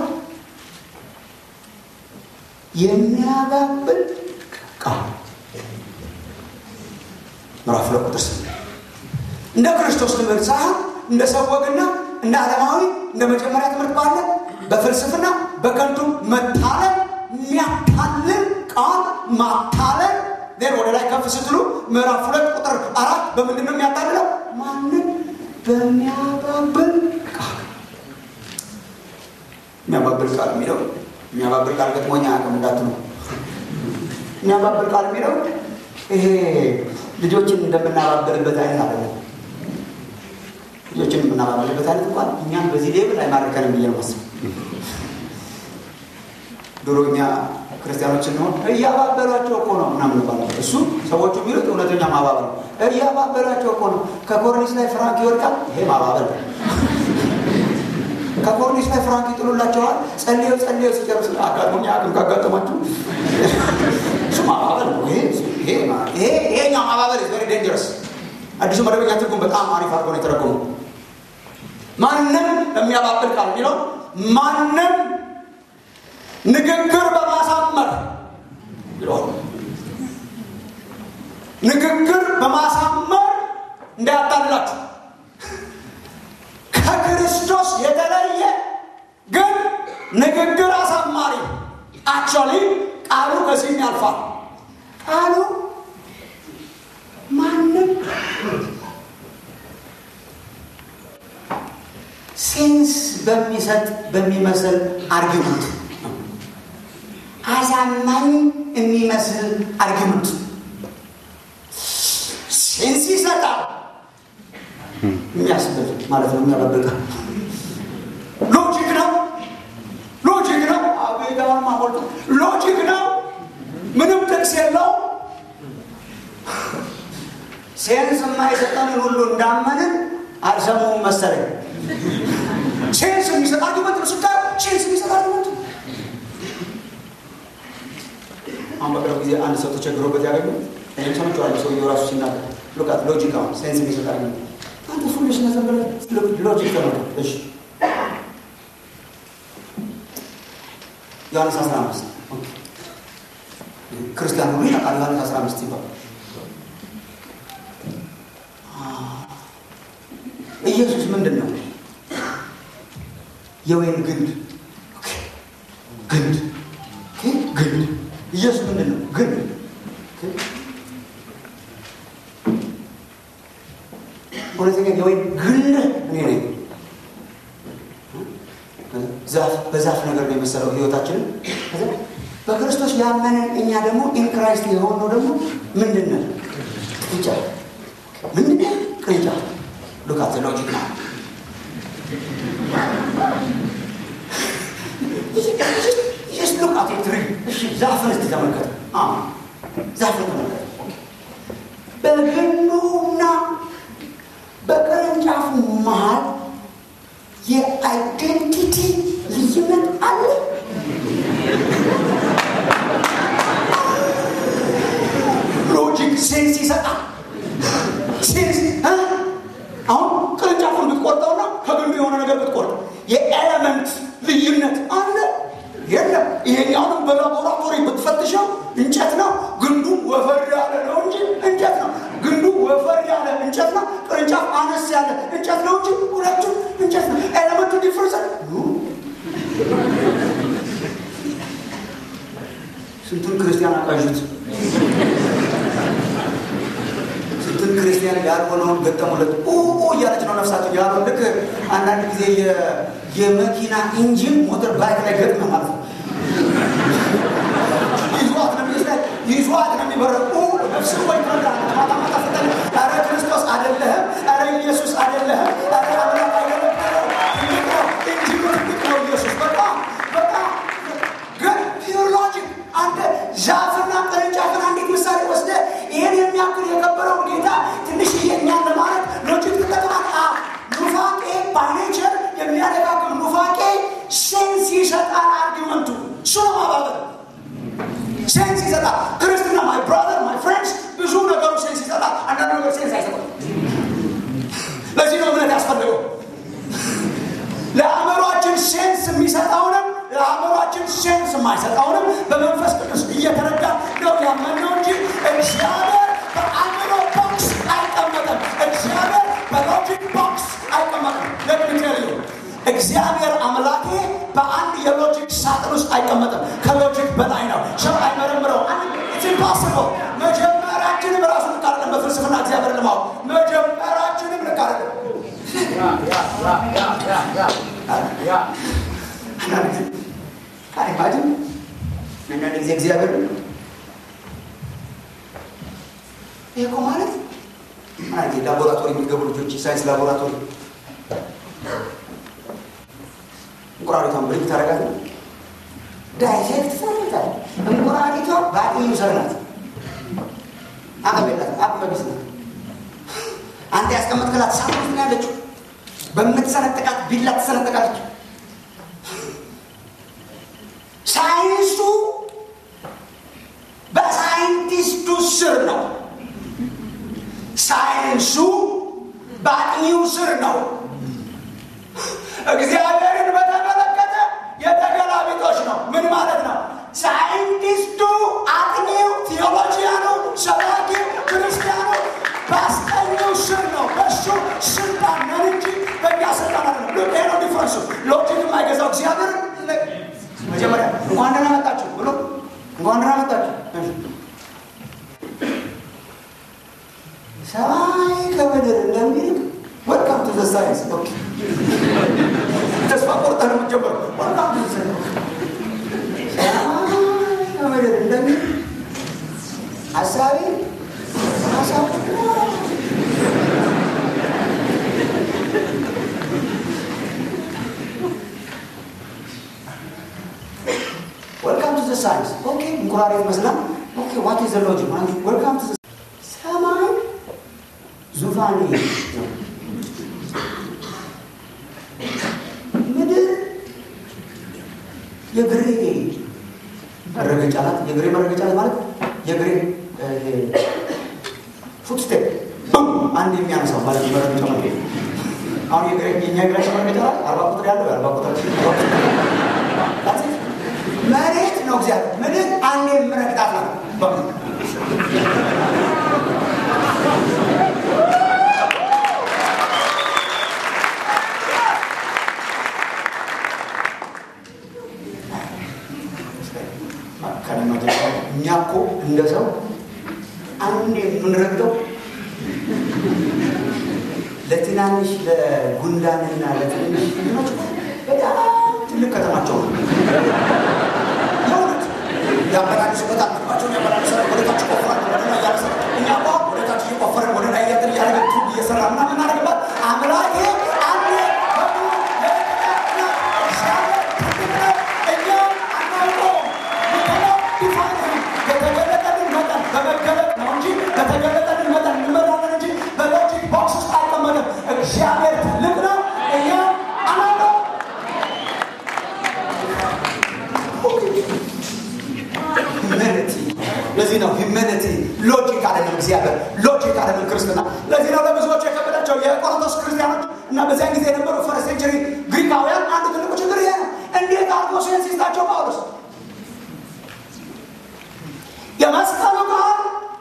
የሚያጋብል ቃል ምዕራፍ ሁለት ቁጥር ስምንት እንደ ክርስቶስ ትምህርት ሳይሆን እንደ ሰው ወግና እንደ ዓለማዊ እንደ መጀመሪያ ትምህርት ባለ በፍልስፍና በከንቱ መታለል የሚያታልል ቃል ማታለል ሌን ወደ ላይ ከፍ ስትሉ ምዕራፍ ሁለት ቁጥር አራት በምንድን ነው የሚያታልለው? ማንም በሚያባብል ቃል የሚያባብል ቃል የሚለው የሚያባብል ቃል ገጥሞኛ አቅም እንዳትሉ የሚያባብል ቃል የሚለው ይሄ ልጆችን እንደምናባብልበት አይነት አለ ልጆችን የምናባብልበት አይነት እንኳን እኛም በዚህ ሌብል አይማርከንም ብዬ ነው ማስብ ድሮ እኛ ክርስቲያኖች ስንሆን እያባበሏቸው እኮ ነው ምናምን ይባላል እሱ ሰዎቹ የሚሉት እውነተኛ ማባበል ነው እያባበሏቸው እኮ ነው ከኮርኒስ ላይ ፍራንክ ይወድቃል ይሄ ማባበል ከኮርኒስ ላይ ፍራንክ ይጥሉላቸዋል ጸልዮ ጸልዮ ሲጨርስ አጋጥሞኛ አቅም ካጋጠማችሁ እሱ ማባበል ነው ይሄ ይሄኛው ማባበል ቨሪ ዴንጀረስ አዲሱ መደበኛ ትርጉም በጣም አሪፍ አድርጎ ነው የተረጎሙ ማንም በሚያባብል ቃል የሚለው ማንም ንግግር በማሳመር ይለዋል ንግግር በማሳመር እንዳያታልላችሁ ከክርስቶስ የተለየ ግን ንግግር አሳማሪ አክቹዋሊ ቃሉ ከዚህም ያልፋል ቃሉ ማንም ሴንስ በሚሰጥ በሚመስል አርጊመንት አሳማኝ የሚመስል አርጊመንት ሴንስ ይሰጣል የሚያስብል ማለት ነው። የሚያበብቃ ሎጂክ ነው። ሎጂክ ነው። አቤጋውን ማቆልጡ ሎጂክ ነው። ምንም ጥቅስ የለው። ሴንስ የማይሰጠንን ሁሉ እንዳመንን አልሰሙም መሰለኝ። ሴንስ የሚሰጥ አርጊመንት ነው። ስታር ሴንስ የሚሰጥ አርጊመንት አሁን በቅርብ ጊዜ አንድ ሰው ተቸግሮበት ያገኙ እኔም ሰምቼዋለሁ። ሰውየው ራሱ ሲናገር ሉቃት ሎጂክ አሁን ሴንስ የሚሰጥ አርጊመንት አንተ ፉልሽ ነዘር ብለህ ሎጂክ ተመልከት። እሺ ዮሐንስ 15 ክርስቲያን ሁሉ ያውቃል። ዮሐንስ 15 ይባል ኢየሱስ ምንድን ነው? የወይን ግንድ ግንድ ግንድ ኢየሱስ ምንድን ነው? ግንድ እውነተኛ የወይን ግንድ እኔ ነኝ። ዛፍ በዛፍ ነገር ነው የመሰለው ህይወታችንን። በክርስቶስ ያመንን እኛ ደግሞ ኢንክራይስት የሆነው ደግሞ ምንድን ነን? ቅርንጫፍ ምንድን ነው? ቅርንጫፍ ሉካት ሎጂክ ነው። ሉካት ትሪ ዛፍን እስቲ ተመልከት። ዛፍን ተመልከት። በግንዱና በቅርንጫፉ መሀል የአይዴንቲቲ ልዩነት አለ። ሎጂክ ሴንስ ይሰጣል። ሴንስ አሁን ቅርንጫፉን ብትቆርጠውና ከግንዱ የሆነ ነገር ብትቆርጥ የኤለመንት ልዩነት አለ የለም። ይሄኛውንም በላቦራቶሪ ብትፈትሸው እንጨት ነው፣ ግንዱ ወፈር ያለ ነው እንጂ እንጨት ነው። ግንዱ ወፈር ያለ እንጨት ነው፣ ቅርንጫፍ አነስ ያለ እንጨት ነው እንጂ ሁለቱም እንጨት ነው። ኤለመንቱ ዲፍረንስ ስንቱን ክርስቲያን አቃዡት። ስንቱን ክርስቲያን ያልሆነውን ገጠሙለት። እያለች ነው ነፍሳቸው ያሉ ልክ አንዳንድ ጊዜ የመኪና ኢንጂን ሞተር ባይክ ላይ ገጥመ ማለት ነው። ይዟት ነው ሚስላይ ይዟት ነው የሚበረቁ ነፍስ ወይ ማታ ማታ ፍጠን ኧረ ክርስቶስ አይደለህም፣ ኧረ ኢየሱስ አይደለህም፣ ኧረ አምላክ አይደለም። ትልቅ ነው ኢንጂኑ ትልቅ ነው ኢየሱስ በጣም በጣም ግን ፒውር ሎጂክ አንተ ዛፍና ቅርንጫፍን አንዲት ምሳሌ ወስደ ይህን የሚያክል የከበረውን ጌታ ትንሽዬ እኛን ለማለት ሎጂክ ትጠቅማል። ኑፋቄ ባይኔቸር የሚያደጋግም ኑፋቄ ሴንስ ይሰጣል። አርጊመንቱ እሱ ነው ማባበል ሴንስ ይሰጣል። ክርስትና ማይ ብራዘር ማይ ፍሬንድስ ብዙ ነገሩ ሴንስ ይሰጣል። አንዳንድ ነገር ሴንስ አይሰጣል። ለዚህ ነው እምነት ያስፈልገው። ለአእምሯችን ሴንስ የሚሰጠውንም ለአእምሯችን ሴንስ የማይሰጠውንም በመንፈስ ቅዱስ እየተረዳ ነው ያመንነው እንጂ እግዚአብሔር በአእምሮ ቦክስ አይቀመጥም። እግዚአብሔር በሎጂክ ቦክስ አይቀመጥም። ለምንቴልዩ እግዚአብሔር አምላኬ በአንድ የሎጂክ ሳጥን ውስጥ አይቀመጥም። ከሎጂክ በላይ ነው። ሰው አይመረምረው። ኢምፖስብል መጀመሪያችንም ራሱ ልክ አይደለም። በፍልስፍና እግዚአብሔር ልማው መጀመሪያችንም ልክ አይደለም። አይማጅን አንዳንድ ጊዜ እግዚአብሔር ይህ እኮ ማለት ማለት ላቦራቶሪ የሚገቡ ልጆች ሳይንስ ላቦራቶሪ እንቁራሪቷን ብሪክ ታደርጋት ዳይሬክት ታደርጋታል። እንቁራሪቷ በአቅም ሰር ናት። አቅም የላት አቅም ቢስ ናት። አንተ ያስቀመጥክላት ሳት ውስጥ ነው ያለችው። በምትሰነጥቃት ቢላ ትሰነጥቃለች። ሳይንሱ በሳይንቲስቱ ስር ነው። ሳይንሱ በአጥኚው ስር ነው። እግዚአብሔርን በተመለከተ የተገላቢጦች ነው። ምን ማለት ነው? ሳይንቲስቱ አጥኚው፣ ቴዎሎጂያኑ፣ ሰባኪው፣ ክርስቲያኑ በአስጠኚው ስር ነው። በሱ ስልጣን ነን እንጂ በእኛ ስልጣን አለ ነው። ይሄ ነው ዲፍረንሱ። ሎጂክ የማይገዛው እግዚአብሔር መጀመሪያ እንኳን ደህና መጣችሁ ብሎ እንኳን ደህና መጣችሁ ሰማይ ከምድር እንደሚልቅ ወልካም ቱ ዘ ሳይንስ ተስፋ ቆርጠህ ነው የምትጀምረው። ወልካም ቱ ዘ ሳይንስ ሰማይ ከምድር እንደሚልቅ ሀሳቤ ሀሳብ ዘ ሳይንስ ኦኬ እንቁራሪት መስላል ኦኬ ዋት ኢዝ ዘ ሎጂክ ወልካም ቱ ሰማይ ዙፋኔ ነው ምድር የግሬ መረገጫ ናት የግሬ መረገጫ ናት ማለት የግሬ ፉትስቴፕ አንድ የሚያነሳው ማለት መረገጫ ማለት አሁን የግሬ የኛ እግራችን መረገጫ ናት አርባ ቁጥር ያለው የአርባ ቁጥር መሬት ነው እግዚአብሔር ምድር አንድ የምረግጣት ነው እኛ እኮ እንደ ሰው አንድ የምንረግጠው ለትናንሽ ለጉንዳንና ለትንንሽ ኖች በጣም ትልቅ ከተማቸው ነው። የእውነት ያመላልሱበታል። ምግባቸውን ያመላልሳል። ወደታች ቆፍራል። ወደ ላይ እያነሳ እኛ እኮ ወደታች እየቆፈረን ወደ ላይ እያትን እያደረገ ቱብ እየሰራ ምናምን እናደርግባት አምላኬ አንዴ በሙሉ ለእኛ እግዚአብሔር ትልቅ ነው። እኛ አናውቀውም። የተገለጠልን መጠን በመገለጥ ነው እንጂ በተገለጠልን መጠን እንመራለን እንጂ በሎጂክ ቦክስ ውስጥ አይቀመጥም። እግዚአብሔር ትልቅ ነው፣ እኛ አናውቀው። ሂዩማኒቲ ለዚህ ነው ሂዩማኒቲ ሎጂክ አይደለም። እግዚአብሔር ሎጂክ አይደለም ክርስትና። ለዚህ ነው ለብዙዎች የከበዳቸው የቆሮንቶስ ክርስቲያኖች እና በዚያን ጊዜ የነበሩ ፈርስት ሴንቸሪ ግሪካውያን አንዱ ትልቁ ችግር ይሄ ነው። እንዴት አድርጎ ሴንስ ይስጣቸው ጳውሎስ የመስቀሉ ቃል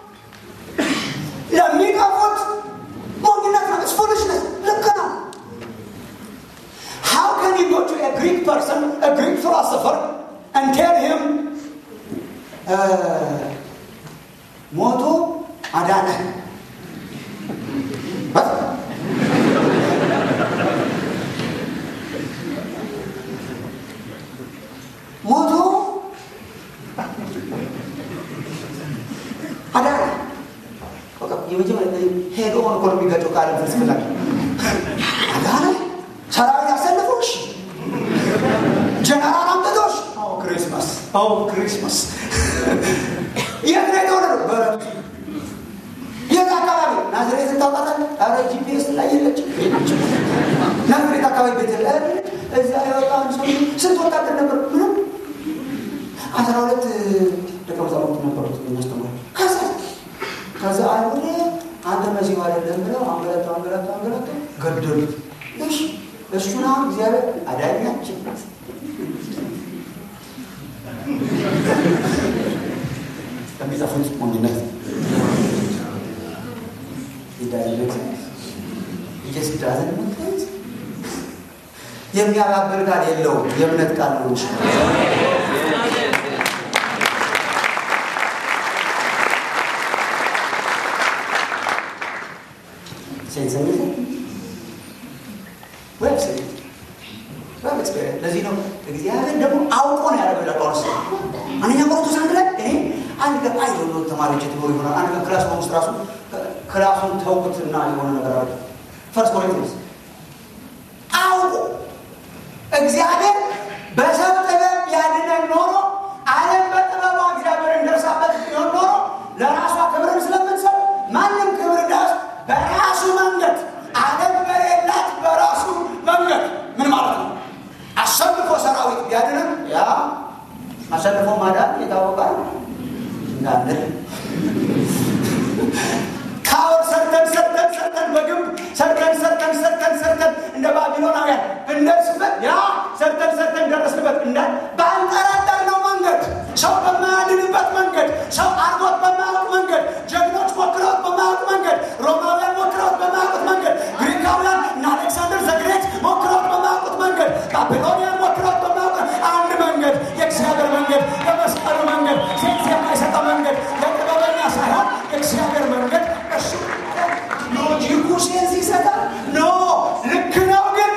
ለሚቀፉት ሞኝነት ነው። ፉሊሽነስ ልክ ነው። How can you go to a Greek person, a Greek philosopher, and tell him ሞቶ አዳነ? ሞቶ አዳነ የመጀመሪያ ሄዶ ሆኖ እኮ ነው የሚጋጨው ከዓለም ፍልስፍና አዳነ ሰራዊት ያሰልፎሽ ጀነራል አምጥቶሽ ክሪስማስ ክሪስማስ የት ነው የተወለደው በረቱ የት አካባቢ ናዝሬት ታውቃታል ኧረ ጂፒኤስ ላይ የለችም ናዝሬት አካባቢ ቤት እዛ የወጣን ሰው ስንት ወታደር ነበር ምንም አስራ ሁለት ደቀ መዛሙርት ነበሩት የሚያስተምሩ ከዛ ከዛ አይሁድ አንተ መሲሁ አይደለም ብለው አንገላቱ አንገላቱ አንገላቱ ገደሉት። እሺ እሱን አሁን እግዚአብሔር አዳኛችን ለሚጠፉት ሞኝነት የዳይነት እየስዳዝን ምክንያት የሚያባብል ቃል የለውም። የእምነት ቃል ነው እንጂ ሴንሰኝት ለዚህ ነው እግዚአብሔር ደግሞ አውቆ ነው ያደረገው ይላል ጳውሎስ አንደኛ ቆሮንቶስ አንድ ላይ እኔ አንድ ቀን አይ የሆነ ተማሪዎች ትኖር ይሆናል አንድ ቀን ክላስ ውስጥ ራሱ ክላሱን ተውኩትና የሆነ ነገር አለ ፈርስት ኮሪንቶስ አውቆ እግዚአብሔር በሰው ጥበብ ያድነን ኖሮ ዓለም በጥበቧ እግዚአብሔር እንደርሳበት ቢሆን ኖሮ ለራሷ ክብርን ስለምንሰጥ ማንም ክብር ዳስ በራሱ መንገድ ዓለም በሌላት በራሱ መንገድ ምን ማለት ነው? አሸንፎ ሰራዊት ቢያድንም ያ አሸንፎ ማዳን የታወቀ እንዳንል ካወር ሰርተን ሰርተን ሰርተን በግንብ ሰርተን ሰርተን ሰርተን ሰርተን እንደ ባቢሎናውያን ብንደርስበት ያ ሰርተን ሰርተን ደረስንበት እንደ ባልጠረጠርነው መንገድ ሰው በማያድንበት መንገድ ሰው አርጎት በማያውቅ መንገድ ጀግኖች ሞክረውት በማያውቅ መንገድ ሮማውያን ሞክረውት በማያውቁት መንገድ ግሪካውያን እና አሌክሳንደር ዘግሬት ሞክረውት በማያውቁት መንገድ ባቢሎኒያን ሞክረውት በማያውቁት አንድ መንገድ የእግዚአብሔር መንገድ የመስቀሉ መንገድ ሴት የማይሰጠው መንገድ ለጥበበኛ ሳይሆን የእግዚአብሔር መንገድ እሱ ሎጂኩ ሴንስ ይሰጣል ኖ ልክ ነው ግን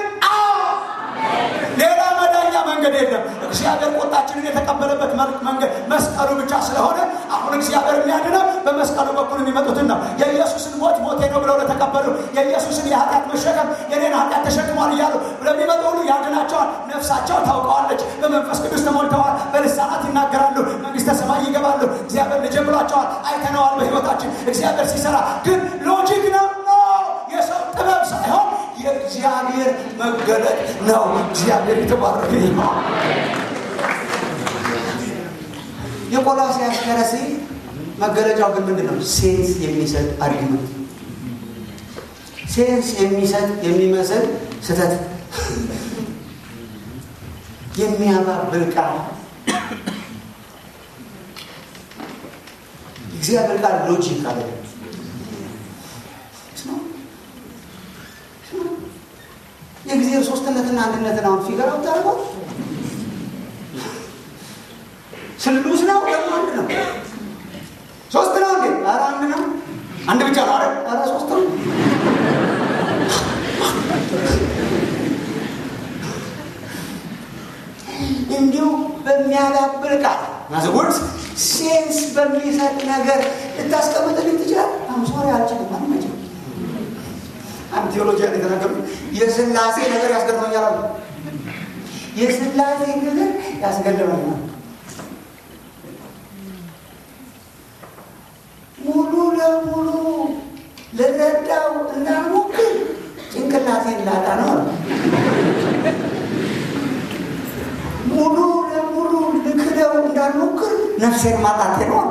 ሌላ መዳኛ መንገድ የለም እግዚአብሔር ቁጣችንን የተቀበለበት መንገድ መስቀሉ ብቻ ስለሆነ አሁን እግዚአብሔር የሚያድነው በመስቀሉ በኩል የሚመጡትን ነው የኢየሱስን ሞት ሞት ሞቴ ነው ብለው ለተቀበሉ የኢየሱስን የኃጢአት መሸከም የኔን ኃጢአት ተሸክሟል እያሉ ለሚመጡ ሁሉ ያድናቸዋል። ነፍሳቸው ታውቀዋለች። በመንፈስ ቅዱስ ተሞልተዋል። በልሳናት ይናገራሉ። መንግስተ ሰማይ ይገባሉ። እግዚአብሔር ልጅ ብሏቸዋል። አይተነዋል በህይወታችን እግዚአብሔር ሲሰራ። ግን ሎጂክ ነው የሰው ጥበብ ሳይሆን የእግዚአብሔር መገለጥ ነው። እግዚአብሔር የተባረከ ነው። የቆላስይስ ከረሴ መገለጫው ግን ምንድን ነው? ሴንስ የሚሰጥ አርጊመንት፣ ሴንስ የሚሰጥ የሚመስል ስህተት፣ የሚያባብል ቃል። እግዚአብሔር ቃል ሎጂክ አለ የእግዚአብሔር ሶስትነትና አንድነትን አሁን ፊገር አውታርገው ስሉስ ነው ደግሞ አንድ ነው። ሶስት ነው እንዴ? ኧረ አንድ ነው። አንድ ብቻ ነው። ኧረ ኧረ ሶስት ነው። እንዲሁ በሚያዳብር ቃል ናዘወርስ ሴንስ በሚሰጥ ነገር ልታስቀምጥልኝ ትችላል። አሁን ሶሪ አልችልም። ማንም አይችልም። አንድ ቴዎሎጂያን የተናገሩ የስላሴ ነገር ያስገርመኛል አሉ። የስላሴ ነገር ያስገርመኛል ሙሉ ለሙሉ ልረዳው እንዳልሞክር ጭንቅላቴን ላጣ ነው። ሙሉ ለሙሉ ልክደው እንዳልሞክር ነፍሴን ማጣቴ ነው።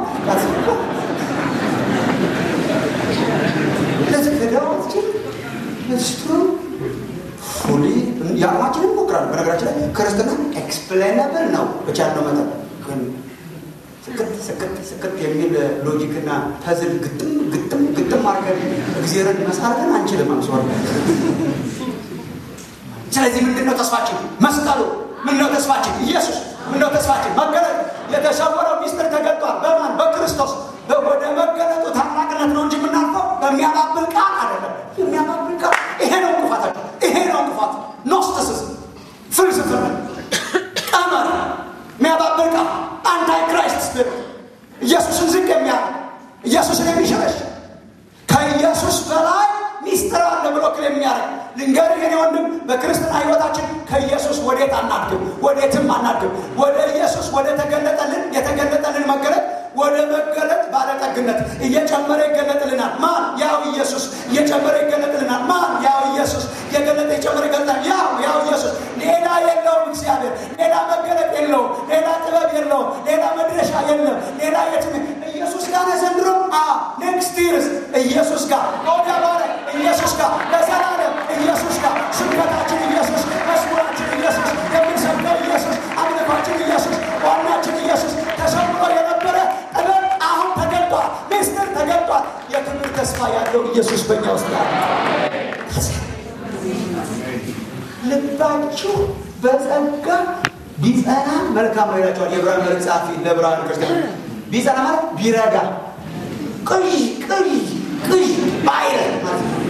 ልትክደው አትችል ስቱ ፉሊ የአቅማችንን እንሞክራለን። በነገራችን ላይ ክርስትና ኤክስፕሌነብል ነው በቻልነው መጠን ግን ስክት ስክት ስክት የሚል ሎጂክና ፐዝል ግጥም ግጥም ግጥም አድርገን እግዚአብሔርን መሳርገን አንችልም። አምሶር ስለዚህ ምንድን ነው ተስፋችን? መስቀሉ። ምን ነው ተስፋችን? ኢየሱስ። ምን ነው ተስፋችን? መገለጥ። የተሰወረው ሚስጥር ተገልጧል። በማን? በክርስቶስ። ወደ መገለጡ ታላቅነት ነው እንጂ የምናልፈው በሚያባብል ቃል አይደለም። የሚያባብል ቃል ይሄ ነው እንቅፋታቸው። ይሄ ነው እንቅፋት። ኖስቲሲዝም፣ ፍልስፍና፣ ቀመር፣ የሚያባብል ቃል አንታይ ክራይስት ስፒሪት ኢየሱስን ዝቅ የሚያደርግ ኢየሱስን የሚሸረሽ ከኢየሱስ በላይ ሚስጥር አለ ብሎ ክል የሚያደርግ ልንገርህ የኔ ወንድም፣ በክርስትና ህይወታችን ከኢየሱስ ወዴት አናድግም፣ ወዴትም አናድግም። ወደ ኢየሱስ ወደ ተገለጠልን የተገለጠልን መገለጥ ወደ መገለጥ ባለጠግነት እየጨመረ ይገለጥልናል። ማን? ያው ኢየሱስ እየጨመረ ይገለጥልናል። ማን? ያው ኢየሱስ እየገለጠ የጨመረ ይገለጣል። ያው ያው ኢየሱስ ሌላ የለውም። እግዚአብሔር ሌላ መገለጥ የለውም። ሌላ ጥበብ የለውም። ሌላ መድረሻ የለም። ሌላ የትም ኢየሱስ ጋር ነው ዘንድሮ። ኔክስት ይርስ ኢየሱስ ጋር ወደ ባለ ኢየሱስ ጋር ለዘላለም ኢየሱስ ጋር ስብከታችን ኢየሱስ፣ መስሙራችን ኢየሱስ፣ የምንሰብከው ኢየሱስ፣ አምልኳችን ኢየሱስ፣ ዋናችን ኢየሱስ ተሰምሮ የነበረ ጥበብ አሁን ተገልጧል። ሚስጥር ተገልጧል። የክብር ተስፋ ያለው ኢየሱስ በእኛ ውስጥ ያለ ልባችሁ በጸጋ ቢጸና መልካም ነው ይላቸዋል የዕብራውያን መልእክት ጸሐፊ ለዕብራውያን ክርስቲያን። ቢጸና ማለት ቢረጋ ቅዥ ቅዥ ቅዥ ባይረ ማለት ነው።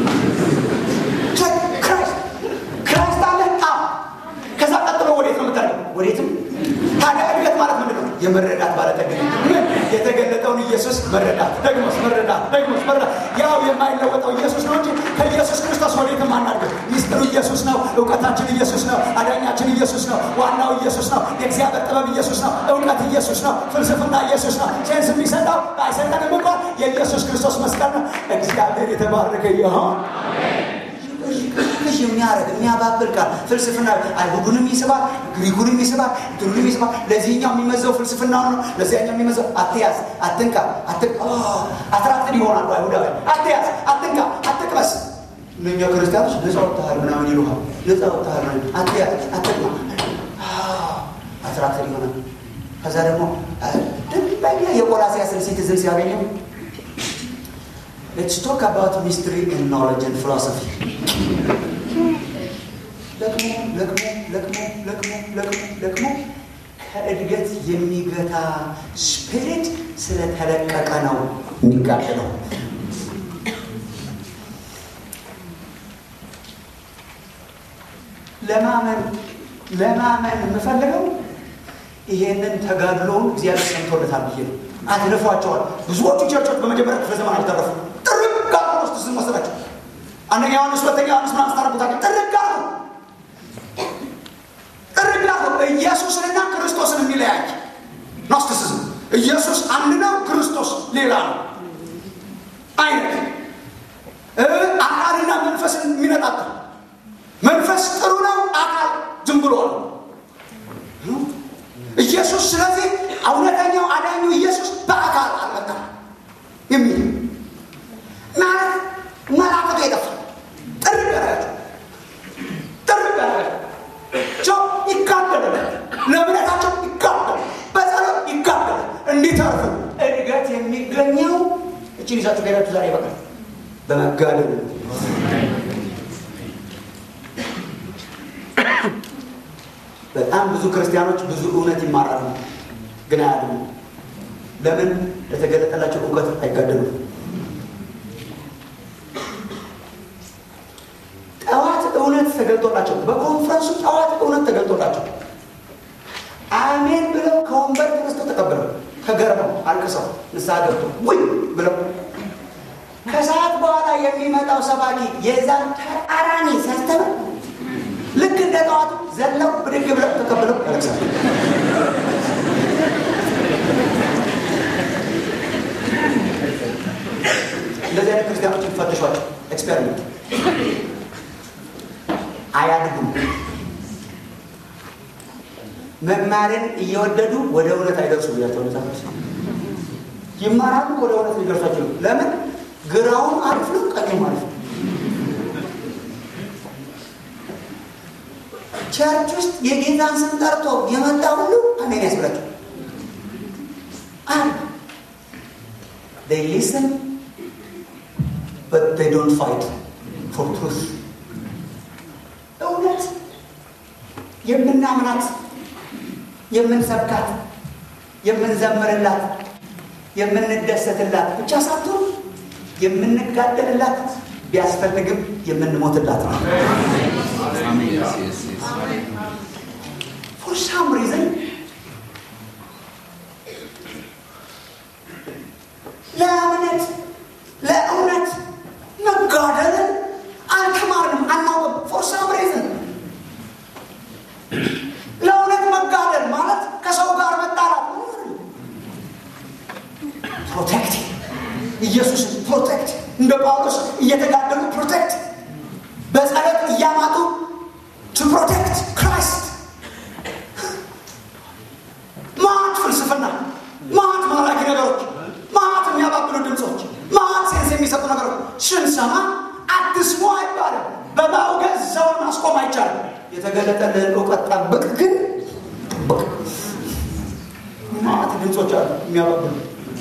ክራይስት አለ። ከዛ ቀጥሎ ወዴት ነው የምታደርገው? ወዴትም። ታዲያ እድገት ማለት ምንድን ነው? የመረዳት ባለጠግነት ምን የተገለጠውን ኢየሱስ መረዳት፣ ደግሞስ መረዳት፣ ደግሞስ መረዳት። ያው የማይለወጠው ኢየሱስ ነው እንጂ ከኢየሱስ ክርስቶስ ወዴትም አናድግም። ሚስጥሩ ኢየሱስ ነው። እውቀታችን ኢየሱስ ነው። አዳኛችን ኢየሱስ ነው። ዋናው ኢየሱስ ነው። የእግዚአብሔር ጥበብ ኢየሱስ ነው። እውቀት ኢየሱስ ነው። ፍልስፍና ኢየሱስ ነው። ሴንስ የሚሰጠው ባይሰጠንም እንኳን የኢየሱስ ክርስቶስ መስቀል ነው። እግዚአብሔር የተባረከ ይሆን። ትንሽ የሚያደርግ የሚያባብል ቃል ፍልስፍና አይሁዱንም ይስባል፣ ግሪኩንም ይስባል፣ እንትኑንም ይስባል። ለዚህኛው የሚመዘው ፍልስፍናውን ነው፣ ለዚያኛው የሚመዘው አትያዝ፣ አትንካ፣ አትራክትን ይሆናሉ አይሁዳውያን። አትያዝ፣ አትንካ፣ አትቅመስ። እነኛ ክርስቲያኖች ነፃ ወጥተሃል ምናምን ይሉሃል። ነፃ ወጥተሃል አትያዝ፣ አትቅማ፣ አትራክትን ይሆናል። ከዛ ደግሞ ድንበኛ የቆላስይስን ሲቲዝን ሲያገኘው Let's talk about mystery and knowledge and philosophy. ለቅሞ ለቅሞ ለቅሞ ለቅሞ ለቅሞ ለቅሞ ከእድገት የሚገታ ስፒሪት ስለተለቀቀ ነው የሚጋደለው። ለማመን ለማመን የምፈልገው ይሄንን ተጋድሎውን እግዚአብሔር ሰምቶለታል ብዬ ነው። አትልፏቸዋል። ብዙዎቹ ቸርቾች በመጀመሪያ ክፍለ ዘመን አልተረፉ ጥርቅ ውስጥ ኖስቲሲዝም መሰላችሁ? አንደኛ ዮሐንስ ሁለተኛ ዮሐንስ ምናምን ስታነቡታችሁ ጥርግ አርጉ ጥርግ አርጉ ኢየሱስንና ክርስቶስን የሚለያይ ኖስቲሲዝም ኢየሱስ አንድ ነው፣ ክርስቶስ ሌላ ነው አይነት አካልና መንፈስን የሚነጣጥል መንፈስ ጥሩ ነው፣ አካል ዝም ብሎ ነው ኢየሱስ። ስለዚህ እውነተኛው አዳኙ ኢየሱስ በአካል አልመጣም የሚል ማለት መላክቱ የጠፋ ጥርግ ያደረጋቸው ጥርግ ያደረጋቸው ይጋደላል፣ ለእምነታቸው ይጋደላል፣ በጸሎት ይጋደላል። እንዲተርፉ እድገት የሚገኘው እችን ይዛችሁ ከሄዳችሁ ዛሬ ይበቃል በመጋደል በጣም ብዙ ክርስቲያኖች ብዙ እውነት ይማራሉ፣ ግን አያድኑ። ለምን? ለተገለጠላቸው እውቀት አይጋደሉም። ጠዋት እውነት ተገልጦላቸው በኮንፈረንሱ ጠዋት እውነት ተገልጦላቸው አሜን ብለው ከወንበር ተነስተው ተቀብለው ተገርመው አልቅሰው ንስሐ ገብቶ ውይ ብለው ከሰዓት በኋላ የሚመጣው ሰባኪ የዛን ተቃራኒ ሲያስተምር ልክ እንደ ጠዋቱ ዘለው ብድግ ብለው ተቀብለው ያለቅሳል። እንደዚህ አይነት ክርስቲያኖች ይፈትሿቸው። ኤክስፔሪመንት አያድጉም። መማርን እየወደዱ ወደ እውነት አይደርሱ ብያቸው መጽሐፍ ይማራሉ፣ ወደ እውነት ሊደርሷቸው ለምን? ግራውም አሪፍ ነው፣ ቀኙም አሪፍ ነው። ቸርች ውስጥ የጌታን ስም ጠርቶ የመጣ ሁሉ አሜን ያስብላቸው። አንድ they listen but they don't fight for truth እውነት የምናምናት የምንሰብካት የምንዘምርላት የምንደሰትላት ብቻ ሳትሆን የምንጋደልላት ቢያስፈልግም የምንሞትላት ነው። ፎር ሳም ሪዝን ለእምነት ለእውነት መጋደልን አልተማርንም፣ አናውቅም። ፎር ሳም ሪዝን ለእውነት መጋደል ማለት ከሰው ጋር መጣላት ፕሮቴክት ኢየሱስን ፕሮቴክት እንደ ጳውሎስ እየተጋደሉ ፕሮቴክት በጸሎት እያማጡ ቱ ፕሮቴክት ክራይስት ማት ፍልስፍና ማት ማራኪ ነገሮች ማት የሚያባብሉ ድምፆች ማት ሴንስ የሚሰጡ ነገሮች ስንሰማ አትስሙ አይባልም በማውገዝ ሰውን ማስቆም አይቻልም የተገለጠልን እውቀት ጠብቅ ግን ጠብቅ ማት ድምፆች አሉ የሚያባብሉ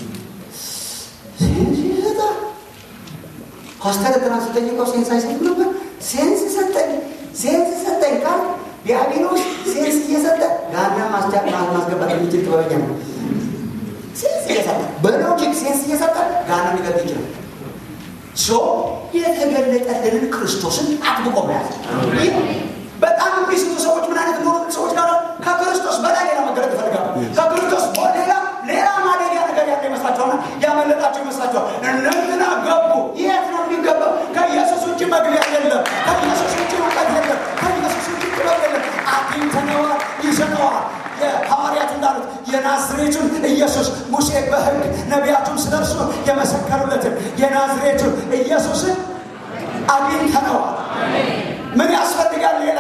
ሴንስ ይሰጣል ፓስተር ትናንት ስጠይቀው ሴንስ አይሰጥም ነበር ሴንስ ሰጠኝ ሴንስ ሰጠኝ ካል ዲያብሎስ ሴንስ እየሰጠ ጋና ማስገባት የሚችል ጥበበኛ ነው ሴንስ እየሰጠ በሎጂክ ሴንስ እየሰጠ ጋና ሊገጥ ይችላል ሶ የተገለጠልንን ክርስቶስን አጥብቆ መያዝ በጣም የሚስቱ ሰዎች ምን አይነት ሆኑ ሰዎች ጋር ከክርስቶስ በላይ ሌላ መገለጥ ይፈልጋሉ ከክርስቶስ ሌላ ሌላ ማደጊያ ነገር ያለ ይመስላቸዋልና ያመለጣቸው ይመስላቸዋል እነንትና ገቡ የት ነው የሚገባው ከኢየሱስ ውጭ መግቢያ የለም ከኢየሱስ ውጭ እውቀት የለም ከኢየሱስ ውጭ ጥበብ የለም አግኝተነዋል ይዘነዋል የሐዋርያት እንዳሉት የናዝሬቱን ኢየሱስ ሙሴ በህግ ነቢያቱም ስለ እርሱ የመሰከሩለትን የናዝሬቱን ኢየሱስን አግኝተነዋል ምን ያስፈልጋል ሌላ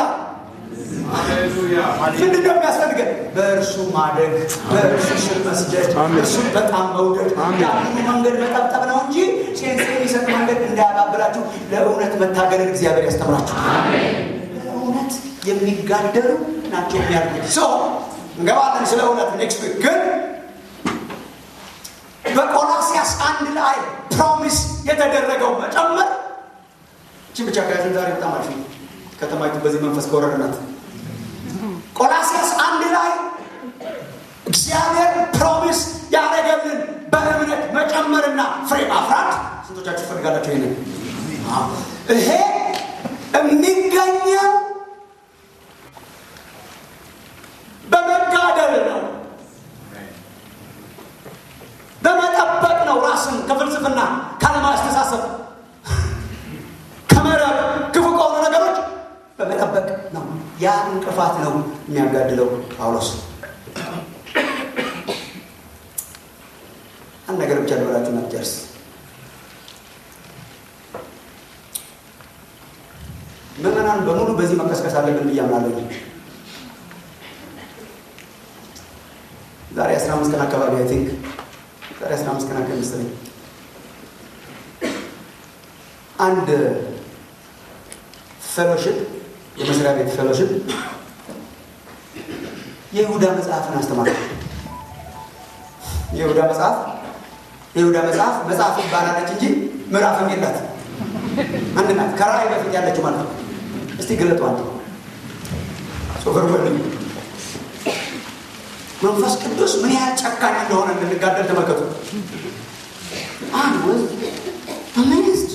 ምንድን ነው የሚያስፈልገን? በእርሱ ማደግ፣ በእርሱ ስር መስደድ፣ እርሱን በጣም መውደድ፣ ያንኑ መንገድ መጠብጠብ ነው እንጂ ሴንስ የሚሰጥ መንገድ እንዳያባብላችሁ ለእውነት መታገልን እግዚአብሔር ያስተምራችሁ። ለእውነት የሚጋደሉ ናቸው የሚያድጉት። ሰው እንገባለን ስለ እውነት ኔክስት ዊክ ግን በቆላሲያስ አንድ ላይ ፕሮሚስ የተደረገው መጨመር እቺ ብቻ ከያዘን ዛሬ በጣም አሪፍ ነው። ከተማይቱ በዚህ መንፈስ ከወረድናት ቆላሲያስ አንድ ላይ እግዚአብሔር ፕሮሚስ ያደረገልን በእምነት መጨመርና ፍሬ ማፍራት ስንቶቻችሁ ትፈልጋላችሁ? ይሄንን ይሄ የሚገኘው በመጋደል ነው፣ በመጠበቅ ነው። ራስን ከፍልስፍና ካለማስተሳሰብ ያ እንቅፋት ነው የሚያጋድለው ጳውሎስ። አንድ ነገር ብቻ ልበላችሁ እና ልጨርስ። ምዕመናን በሙሉ በዚህ መቀስቀስ አለብን ብዬ አምናለሁ። ዛሬ አስራ አምስት ቀን አካባቢ አይ ቲንክ ዛሬ አስራ አምስት ቀን አካባቢ መሰለኝ አንድ ፌሎሽፕ የመስሪያ ቤት ፌሎሽፕ የይሁዳ መጽሐፍን አስተማር። የይሁዳ መጽሐፍ የይሁዳ መጽሐፍ መጽሐፍ ይባላለች እንጂ ምዕራፍም የላት አንድ ናት። ከራእይ በፊት ያለችው ማለት ነው። እስቲ ገለጡ አንተ ሶፈር መንፈስ ቅዱስ ምን ያህል ጨካኝ እንደሆነ እንድንጋደል ተመልከቱ። አንድ ወዝ አሜዝድ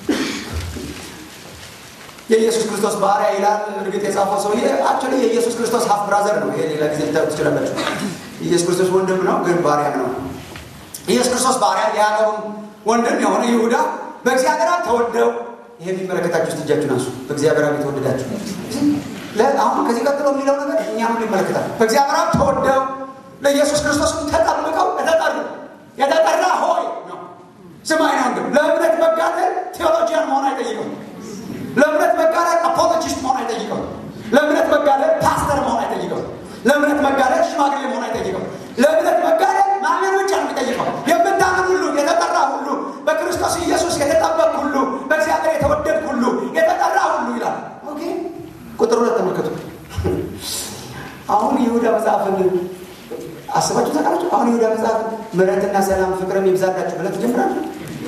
የኢየሱስ ክርስቶስ ባሪያ ይላል። እርግጥ የጻፈው ሰውዬ አክቹዋሊ የኢየሱስ ክርስቶስ ሀፍ ብራዘር ነው። ይሄ ሌላ ጊዜ ልታዩት ትችላላችሁ። ኢየሱስ ክርስቶስ ወንድም ነው፣ ግን ባሪያም ነው። ኢየሱስ ክርስቶስ ባሪያ የያዕቆብም ወንድም የሆነ ይሁዳ በእግዚአብሔር አብ ተወደው ይሄ የሚመለከታችሁ ውስጥ እጃችሁን አንሱ። በእግዚአብሔር አብ የተወደዳችሁ አሁን ከዚህ ቀጥሎ የሚለው ነገር እኛም ይመለከታል። በእግዚአብሔር አብ ተወደው ለኢየሱስ ክርስቶስ ተጠብቀው የተጠሩ የተጠራ ሆይ ነው። ስማኝ ነው ወንድም፣ ለእምነት መጋደል ቴዎሎጂያን መሆን አይጠይቅም። ለእምነት መጋደል አፖሎጂስት መሆን አይጠይቅም። ለእምነት መጋደል ፓስተር መሆን አይጠይቅም። ለእምነት መጋደል ሽማግሌ መሆን አይጠይቅም። ለእምነት መጋደል ማመን ብቻ ነው የሚጠይቀው። የምታምን ሁሉ የተጠራ ሁሉ በክርስቶስ ኢየሱስ የተጠበቅ ሁሉ በእግዚአብሔር የተወደድ ሁሉ የተጠራ ሁሉ ይላል። ኦኬ ቁጥር ሁለት ተመልከቱ። አሁን ይሁዳ መጽሐፍን አስባችሁ ታውቃላችሁ? አሁን ይሁዳ መጽሐፍ ምሕረትና ሰላም ፍቅርም ይብዛላችሁ ብለህ ትጀምራለህ።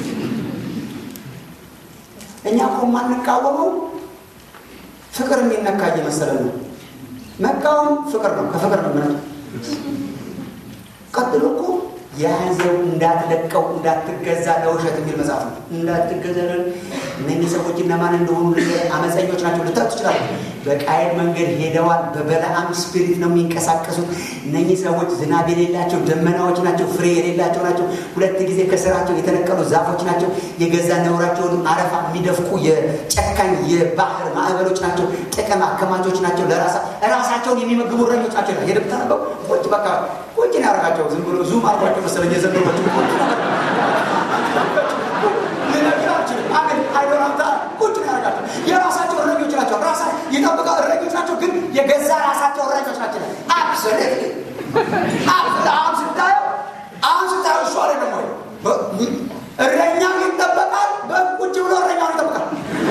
እኛ እኮ የማንቃወመው ፍቅር የሚነካ እየመሰለን ነው። መቃወም ፍቅር ነው፣ ከፍቅር ነው ምነው ቀጥሎ እኮ የያዘው እንዳትለቀው እንዳትገዛ ለውሸት የሚል መጽሐፍ ነው። እንዳትገዛ እነኚህ ሰዎች እነማን እንደሆኑ አመፀኞች ናቸው ልታዩ ትችላለ። በቃየል መንገድ ሄደዋል። በበለዓም ስፒሪት ነው የሚንቀሳቀሱት። እነኚህ ሰዎች ዝናብ የሌላቸው ደመናዎች ናቸው። ፍሬ የሌላቸው ናቸው። ሁለት ጊዜ ከስራቸው የተነቀሉ ዛፎች ናቸው። የገዛ ነውራቸውን አረፋ የሚደፍቁ የጨካኝ የባህር ማዕበሎች ናቸው። ጥቅም አከማቾች ናቸው። ራሳቸውን የሚመግቡ እረኞች ናቸው። ሄደ ብታነበው ቁጭ በቃ ቁጭ ነው ያደርጋቸው። ዝም ብሎ ዙም አርጓቸው መሰለኝ የዘንድሮቹ ቁጭ ነው ያደርጋቸው። የራሳቸው እረኞች ናቸው። ራሳ የጠብቀው እረኞች ናቸው፣ ግን የገዛ ራሳቸው እረኞች ናቸው። አብሶሌት አሁን ስታየው አሁን ስታየው እሱ አለ ደግሞ እረኛው ይጠበቃል። በቁጭ ብሎ እረኛውን ይጠብቃል።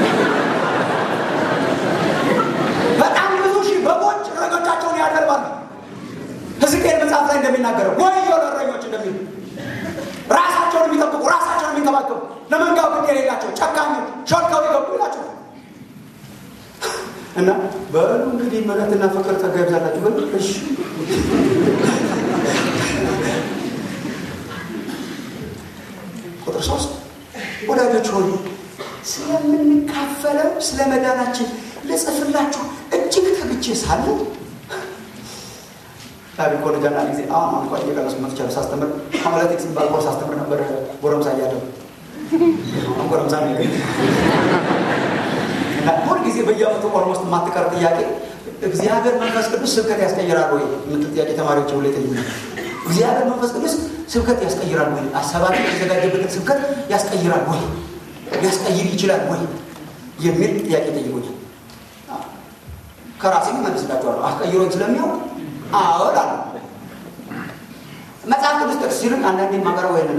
በጣም ብዙ ሺህ በጎች እረኞቻቸውን ያደርባሉ። ሕዝቅኤል መጽሐፍ ላይ እንደሚናገረው ወዮ ለእረኞች እንደሚሉ ራሳቸውን የሚጠብቁ ራሳቸውን የሚንከባከቡ ለመንጋው ግድ የሌላቸው ጨካኞች ሾልከው የገቡ ይላቸው እና በሉ እንግዲህ ምሕረትና ፍቅር ጸጋ ይብዛላችሁ በሉ እሺ ቁጥር ሶስት ወዳጆች ሆኑ ስለምንካፈለው ስለ መዳናችን ልጽፍላችሁ እጅግ ተግቼ ሳለሁ ላቢ ኮሌጅ አንዳንድ ጊዜ አሁን አሁን እንኳን እየቀረሱ መጥቻለሁ። ሳስተምር አናሊቲክስ የሚባል ኮርስ አስተምር ነበር ጎረምሳ እያለሁ አሁን ጎረምሳ ነው እና ሁል ጊዜ በየዓመቱ ኦልሞስት የማትቀር ጥያቄ እግዚአብሔር መንፈስ ቅዱስ ስብከት ያስቀይራል ወይ የምትል ጥያቄ ተማሪዎች ሁሌ ጠይቁኝ። እግዚአብሔር መንፈስ ቅዱስ ስብከት ያስቀይራል ወይ? አሰባቂ የተዘጋጀበትን ስብከት ያስቀይራል ወይ? ሊያስቀይር ይችላል ወይ የሚል ጥያቄ ጠይቁኛል። ከራሴ መልስላችኋለሁ። አስቀይሮኝ ስለሚያውቅ አዎል አለ። መጽሐፍ ቅዱስ ጥቅስ ሲሉን አንዳንዴ ማቀረብ ወይ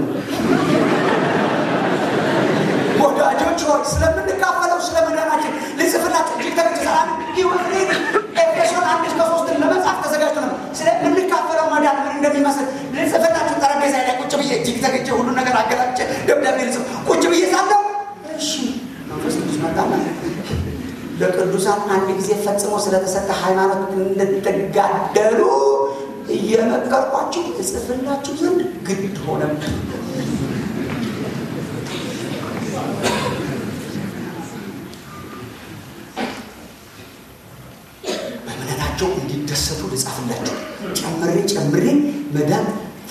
ወዳጆች ሆይ ስለምንካፈለው ስለ መዳናችን ልጽፍላችሁ እጅግ ተግቼ ህይወት ኤፌሶን አንድ እስከ ሶስትን ለመጽሐፍ ተዘጋጅቶ ነው። ስለምንካፈለው መዳን ምን እንደሚመስል ልጽፍላችሁ ጠረጴዛ ላይ ቁጭ ብዬ እጅግ ተግቼ ሁሉን ነገር አገላጭ ደብዳቤ ልጽፍ ቁጭ ብዬ ሳለው እሺ መንፈስ ቅዱስ መጣና ለቅዱሳን አንድ ጊዜ ፈጽሞ ስለተሰጠ ሃይማኖት እንድትጋደሉ እየመከርኳችሁ እጽፍላችሁ ዘንድ ግድ ሆነ። በእምነታቸው እንዲደሰቱ ልጻፍላችሁ ጨምሬ ጨምሬ መዳን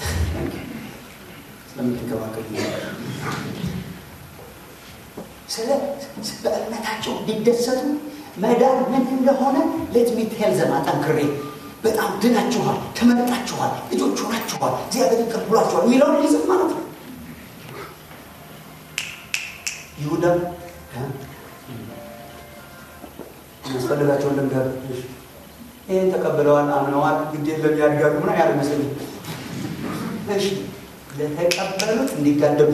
ስለምትንከባከቡ ስለ በእምነታቸው እንዲደሰቱ መዳን ምን እንደሆነ ሌት ሚ ቴል ዘም አጠንክሬ በጣም ድናችኋል፣ ተመርጣችኋል፣ ልጆች ሆናችኋል፣ እግዚአብሔር ይቅር ብሏችኋል የሚለውን ሊዝም ማለት ነው። ይሁዳ ያስፈልጋቸውን ልንገር ይህን ተቀብለዋል፣ አምነዋል፣ ግድ የለም ያድጋሉ ምና ያለ መስለኝ እሺ ለተቀበሉት እንዲጋደሉ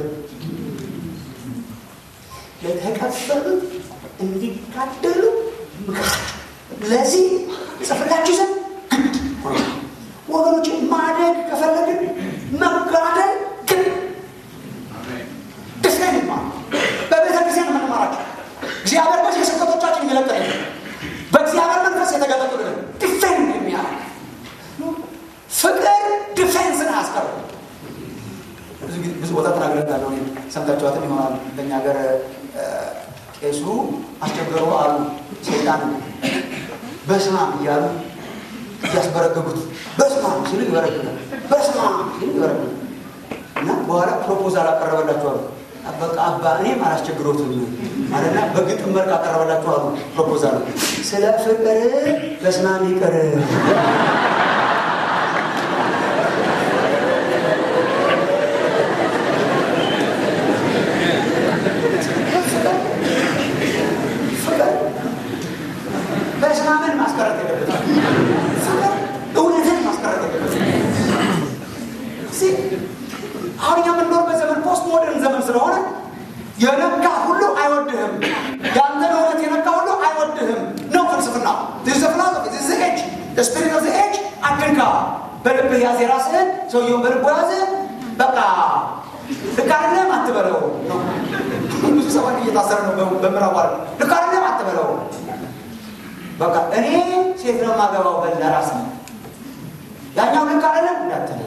ለተቀበሉት እንዲጋደሉ ምከራቸው። ለዚህ ጽፍላችሁ ዘንድ ግድ ወገኖች፣ ማደግ ከፈለግን መጋደል ግን ደስታን ይማር በቤተ ክርስቲያን የምንማራቸው እግዚአብሔር በዚህ የስብከቶቻችን የሚለቀቅ በእግዚአብሔር መንፈስ የተገለጡልን ዲፌንድ የሚያደርግ ፍቅር ዲፌንስን አያስቀርም። ብዙ ቦታ ተናግረታለሁ። ሰምታችኋትን ይሆናል። በእኛ ሀገር ቄሱ አስቸገሩ አሉ ሰይጣን በስማም እያሉ እያስበረገጉት በስማም ሲሉ ይበረግጋል፣ በስማም ሲሉ ይበረግጋል። እና በኋላ ፕሮፖዛል አቀረበላችኋሉ። በቃ አባ እኔም አላስቸግሮትም ማለትና በግጥም መልክ አቀረበላችኋሉ ፕሮፖዛል ስለ ፍቅር በስማም ይቅር በስማምን ማስቀረት የለበትም። እውነትን ማስቀረት የለበትም። አሁን እኛ የምንኖርበት ዘመን ፖስት ሞደርን ዘመን ስለሆነ የነካ ሁሉ አይወድህም። የአንተን እውነት የነካ ሁሉ አይወድህም ነው ፍልስፍና። ኤጅ ስፒሪት ኦፍ ኤጅ አትንካ። በልብህ ያዝ የራስህን ሰውየውን በልቦ ያዘ። በቃ ልክ አይደለም አትበለው ነው። ብዙ ሰዎች እየታሰረ ነው በምዕራብ ዓለም። ልክ አይደለም አትበለው በቃ እኔ ሴት ነው የማገባው በል ለራስ ነው። ያኛው ልክ አይደለም እንዳትል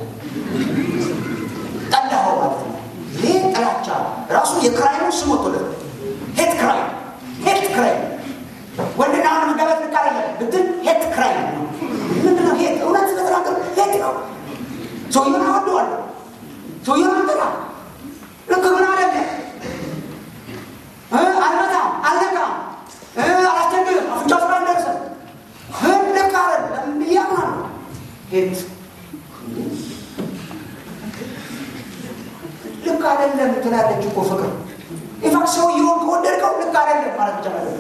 ጠላኸው ማለት ነው። ይህ ጥላቻ ራሱ የክራይሙ ስም ወጥቶለት ሄት ክራይ ሄት ክራይ ወንድና ወንድ መጋባት ልክ አይደለም ብትል ሄት ክራይ ነው። ምንድነው ሄት? እውነት ስለተናገር ሄት ነው። ሰውየውን አወደዋለሁ፣ ሰውየውን አንጠላ ልክ ግን አይደለም አልመታም፣ አልነካም አላስቸግርም አፍንጫ ስራ እንደርሰ ልክ አይደለም ብያምናል። ሄት ልክ አይደለም ትላለች እኮ ፍቅር ኢንፋክት ሰውየውን ከወደድከው ልክ አይደለም ማለት ብቻ ማለት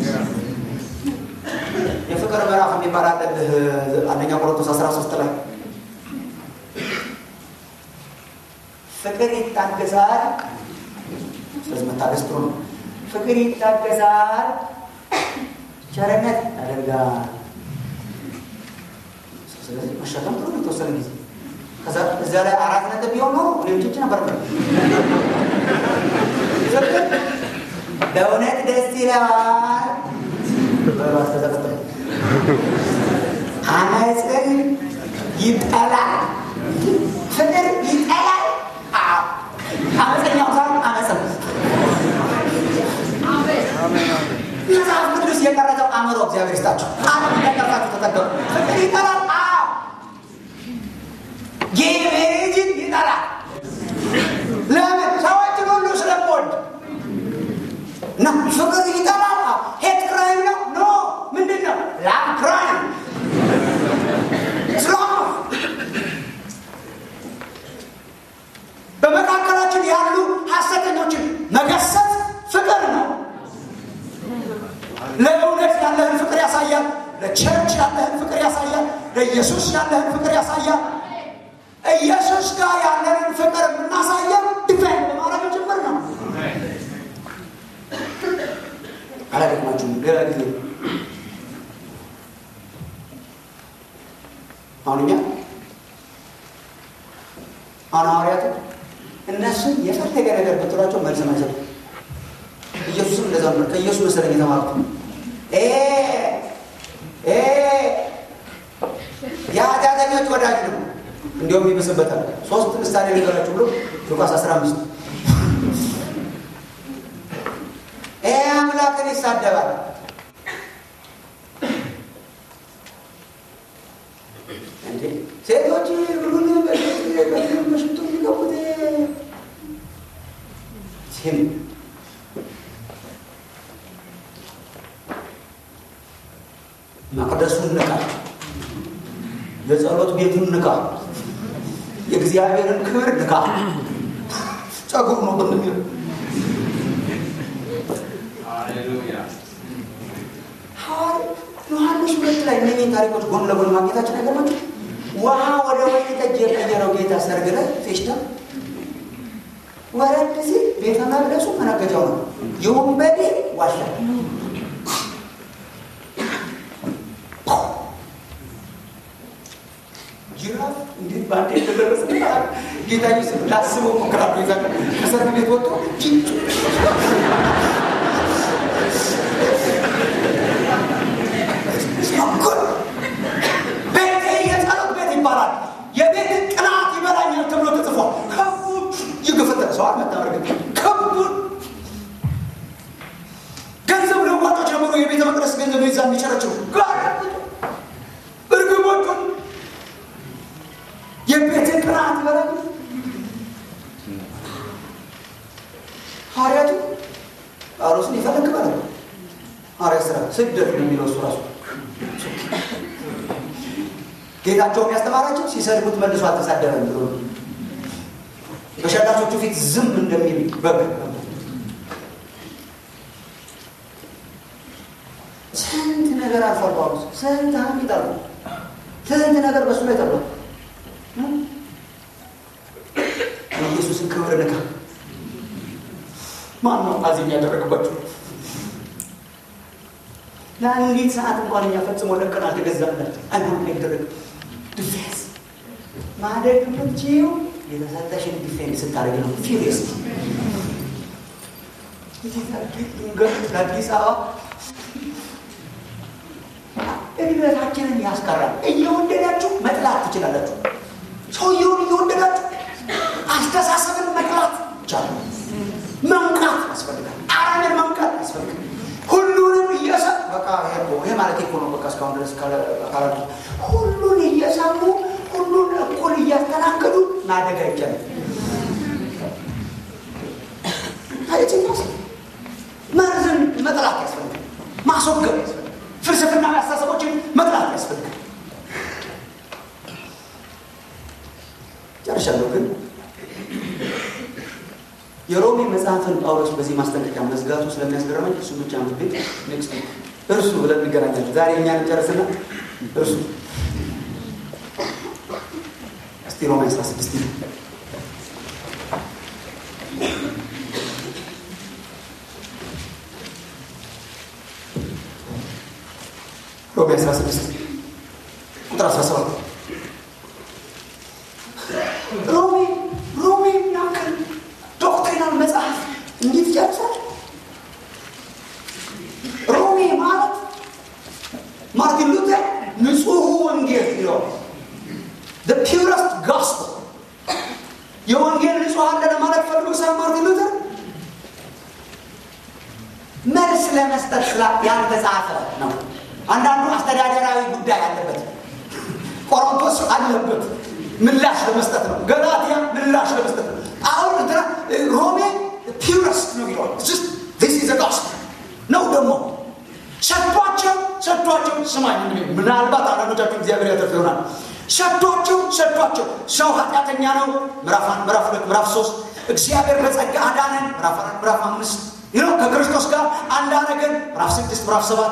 የፍቅር ምዕራፍ የሚባል አለልህ አንደኛ ቆሮንቶስ 13 ላይ ፍቅር ይታገሳል። ስለዚህ መታገስ ጥሩ ነው። ፍቅር ይታገሳል፣ ቸርነት ያደርጋል። ስለዚህ መሸከም ጥሩ ነው የተወሰነ ጊዜ ከዛ እዚያ ላይ አራት ነጥብ ቢሆን ኖሮ ሌሎች ነበር በእውነት ደስ ይላል። በባት ተዘቀጠ አመፅን ይጠላል፣ ፍቅር ይጠላል። አመፀኛው ሳይሆን አመፅ ነው። መጽሐፍ ቅዱስ የቀረጸው አእምሮ እግዚአብሔር ይስጣቸው። አለም እንደቀርጻችሁ ተጠቀሙ። ፍቅር ይጠላል። አዎ ጌይ ሜሬጅን ይጠላል። ለምን? ሰዎችን ሁሉ ስለምወድ እና ፍቅር ይጠላል። ሄት ክራይም ነው። ኖ ምንድን ነው? ላቭ ክራይም ስላም በመካከላችን ያሉ ሐሰተኞችን መገሰጽ ፍቅር ነው። ለእውነት ያለህን ፍቅር ያሳያል። ለቸርች ያለህን ፍቅር ያሳያል። ለኢየሱስ ያለህን ፍቅር ያሳያል። ኢየሱስ ጋር ያለንን ፍቅር የምናሳየው ዲፌንድ በማድረግ ጭምር ነው። አላደግማችሁም። ሌላ ጊዜ አሁን እኛ አሁን ሐዋርያቱ እነሱን የፈለገ ነገር ብትሏቸው መልስ አይሰጡ። ኢየሱስም እንደዛ ነበር። ከኢየሱስ መሰለኝ የተማሩት የኃጢአተኞች ወዳጅ ነው። እንዲሁም ይብስበታል። ሶስት ምሳሌ ነገራችሁ ብሎ ሉቃስ 15 ይሄ አምላክን ይሳደባል። ሴቶች ሁሉን በሽቱ የሚገቡት ሲል ቤቱን ንካ፣ የእግዚአብሔርን ክብር ንካ። ጸጉር ነው ብንሚል ዮሐንስ ሁለት ላይ እነኝህን ታሪኮች ጎን ለጎን ማግኘታችን አይገርማችሁ? ውሃ ወደ ወይን ጠጅ የቀየረው ጌታ ሰርግ ላይ ፌሽታ ወረድ ሲል ቤተ መቅደሱ መነገጃው ነው። የወንበዴ ዋሻ ጅራፍ እንዴት በአንድ የተደረሰ ጌታ ስ ላስበው ሞክራሉ። ዛ ከሰርግ ቤት ወጥቶ ቤቴ የጸሎት ቤት ይባላል። የቤት ቅናት ይበላኛል ተብሎ ተጽፏል። ከቡን ይገፈተር ሰው አልመጣም። ከቡን ገንዘብ ለዋጮች ጀምሮ የቤተ መቅደስ ገንዘብ ይዛ የሚቸረችው እርግቦቹን የቤት ቅናት ይበላኛል። ሐዋርያቱ ጳውሎስን ይፈልግ ማለት ነው። ሐዋርያ ስራ ስደት ነው የሚለው እሱ ራሱ ጌታቸውም ያስተማራቸው ሲሰድቡት መልሶ አልተሳደበም ብሎ በሸላቾቹ ፊት ዝም እንደሚል በግ ስንት ነገር አልፏል ጳውሎስ ስንት ሀሚት አሉ ስንት ነገር በሱ ላይ ተብሏል የኢየሱስን ክብር ንካ ማን ነው አዚ የሚያደረግባቸው ለአንዲት ሰዓት እንኳን እኛ ፈጽሞ ለቀን አልተገዛላቸው አይሆን አይደረግ ዲፌንስ ማደግ የምትችይው የተሰጠሽን ዲፌንስ ስታደርግ ነው። ፊሪየስ ለአዲስ አበባ እድገታችንን ያስቀራል። እየወደዳችሁ መጥላት ትችላላችሁ። ሰውየውን እየወደዳችሁ አስተሳሰብን መጥላት ይቻላል። መንቃት ያስፈልጋል። አረምን መንቃት ያስፈልጋል። ሁሉንም እየሰ በቃ ይሄ ማለት እኮ ነው። በቃ እስካሁን ድረስ ካላሉ ሁሉን እየሰሙ ሁሉን እኩል እያስተናገዱ ማደግ አይቻልም። ታየችኛስ መርዝን መጥላት ያስፈልጋል። ማስወገድ ያስፈልጋል። ፍልስፍናዊ አስተሳሰቦችን መጥላት ያስፈልጋል። ጨርሻለሁ ግን የሮሜ መጽሐፍን ጳውሎስ በዚህ ማስጠንቀቂያ መዝጋቱ ስለሚያስገርመኝ እሱ ብቻ ቤት ኔክስት እርሱ ብለን እንገናኛለን። ዛሬ እኛን ጨርስና እርሱ እስቲ ሮሜ አስራ ስድስት ሮሜ አስራ ስድስት ቁጥር አስራ ሰባት ሮሜ ሮሜ ያክል ዶክትሪናል መጽሐፍ እንዴት ይጨርሳል? ሮሜ ማለት ማርቲን ሉተር ንጹሑ ወንጌል ይለዋል። ፒውረስት ጋስፕል የወንጌል ንጹሕ አለ ለማለት ፈልጎ ሳይሆን ማርቲን ሉተር መልስ ለመስጠት ስላ ያልተጻፈ ነው። አንዳንዱ አስተዳደራዊ ጉዳይ አለበት። ቆሮንቶስ አለበት ምላሽ ለመስጠት ነው። ገላትያ ምላሽ ለመስጠት ነው። አሁን እንትና ሮሜ ፒውረስት ነው ይለዋል። ስ ጋስፕል ነው ደግሞ ሰጥቷቸው ሰጥቷቸው ስማኝ ምናልባት አንዳንዶቻችሁ እግዚአብሔር ያተርፍ ይሆናል ሰጥቷቸው ሰጥቷቸው ሰው ኃጢአተኛ ነው ምዕራፍ አንድ ምዕራፍ ሁለት ምዕራፍ ሶስት እግዚአብሔር በጸጋ አዳነን ምዕራፍ አራት ምዕራፍ አምስት ይኸው ከክርስቶስ ጋር አንድ አደረገን ምዕራፍ ስድስት ምዕራፍ ሰባት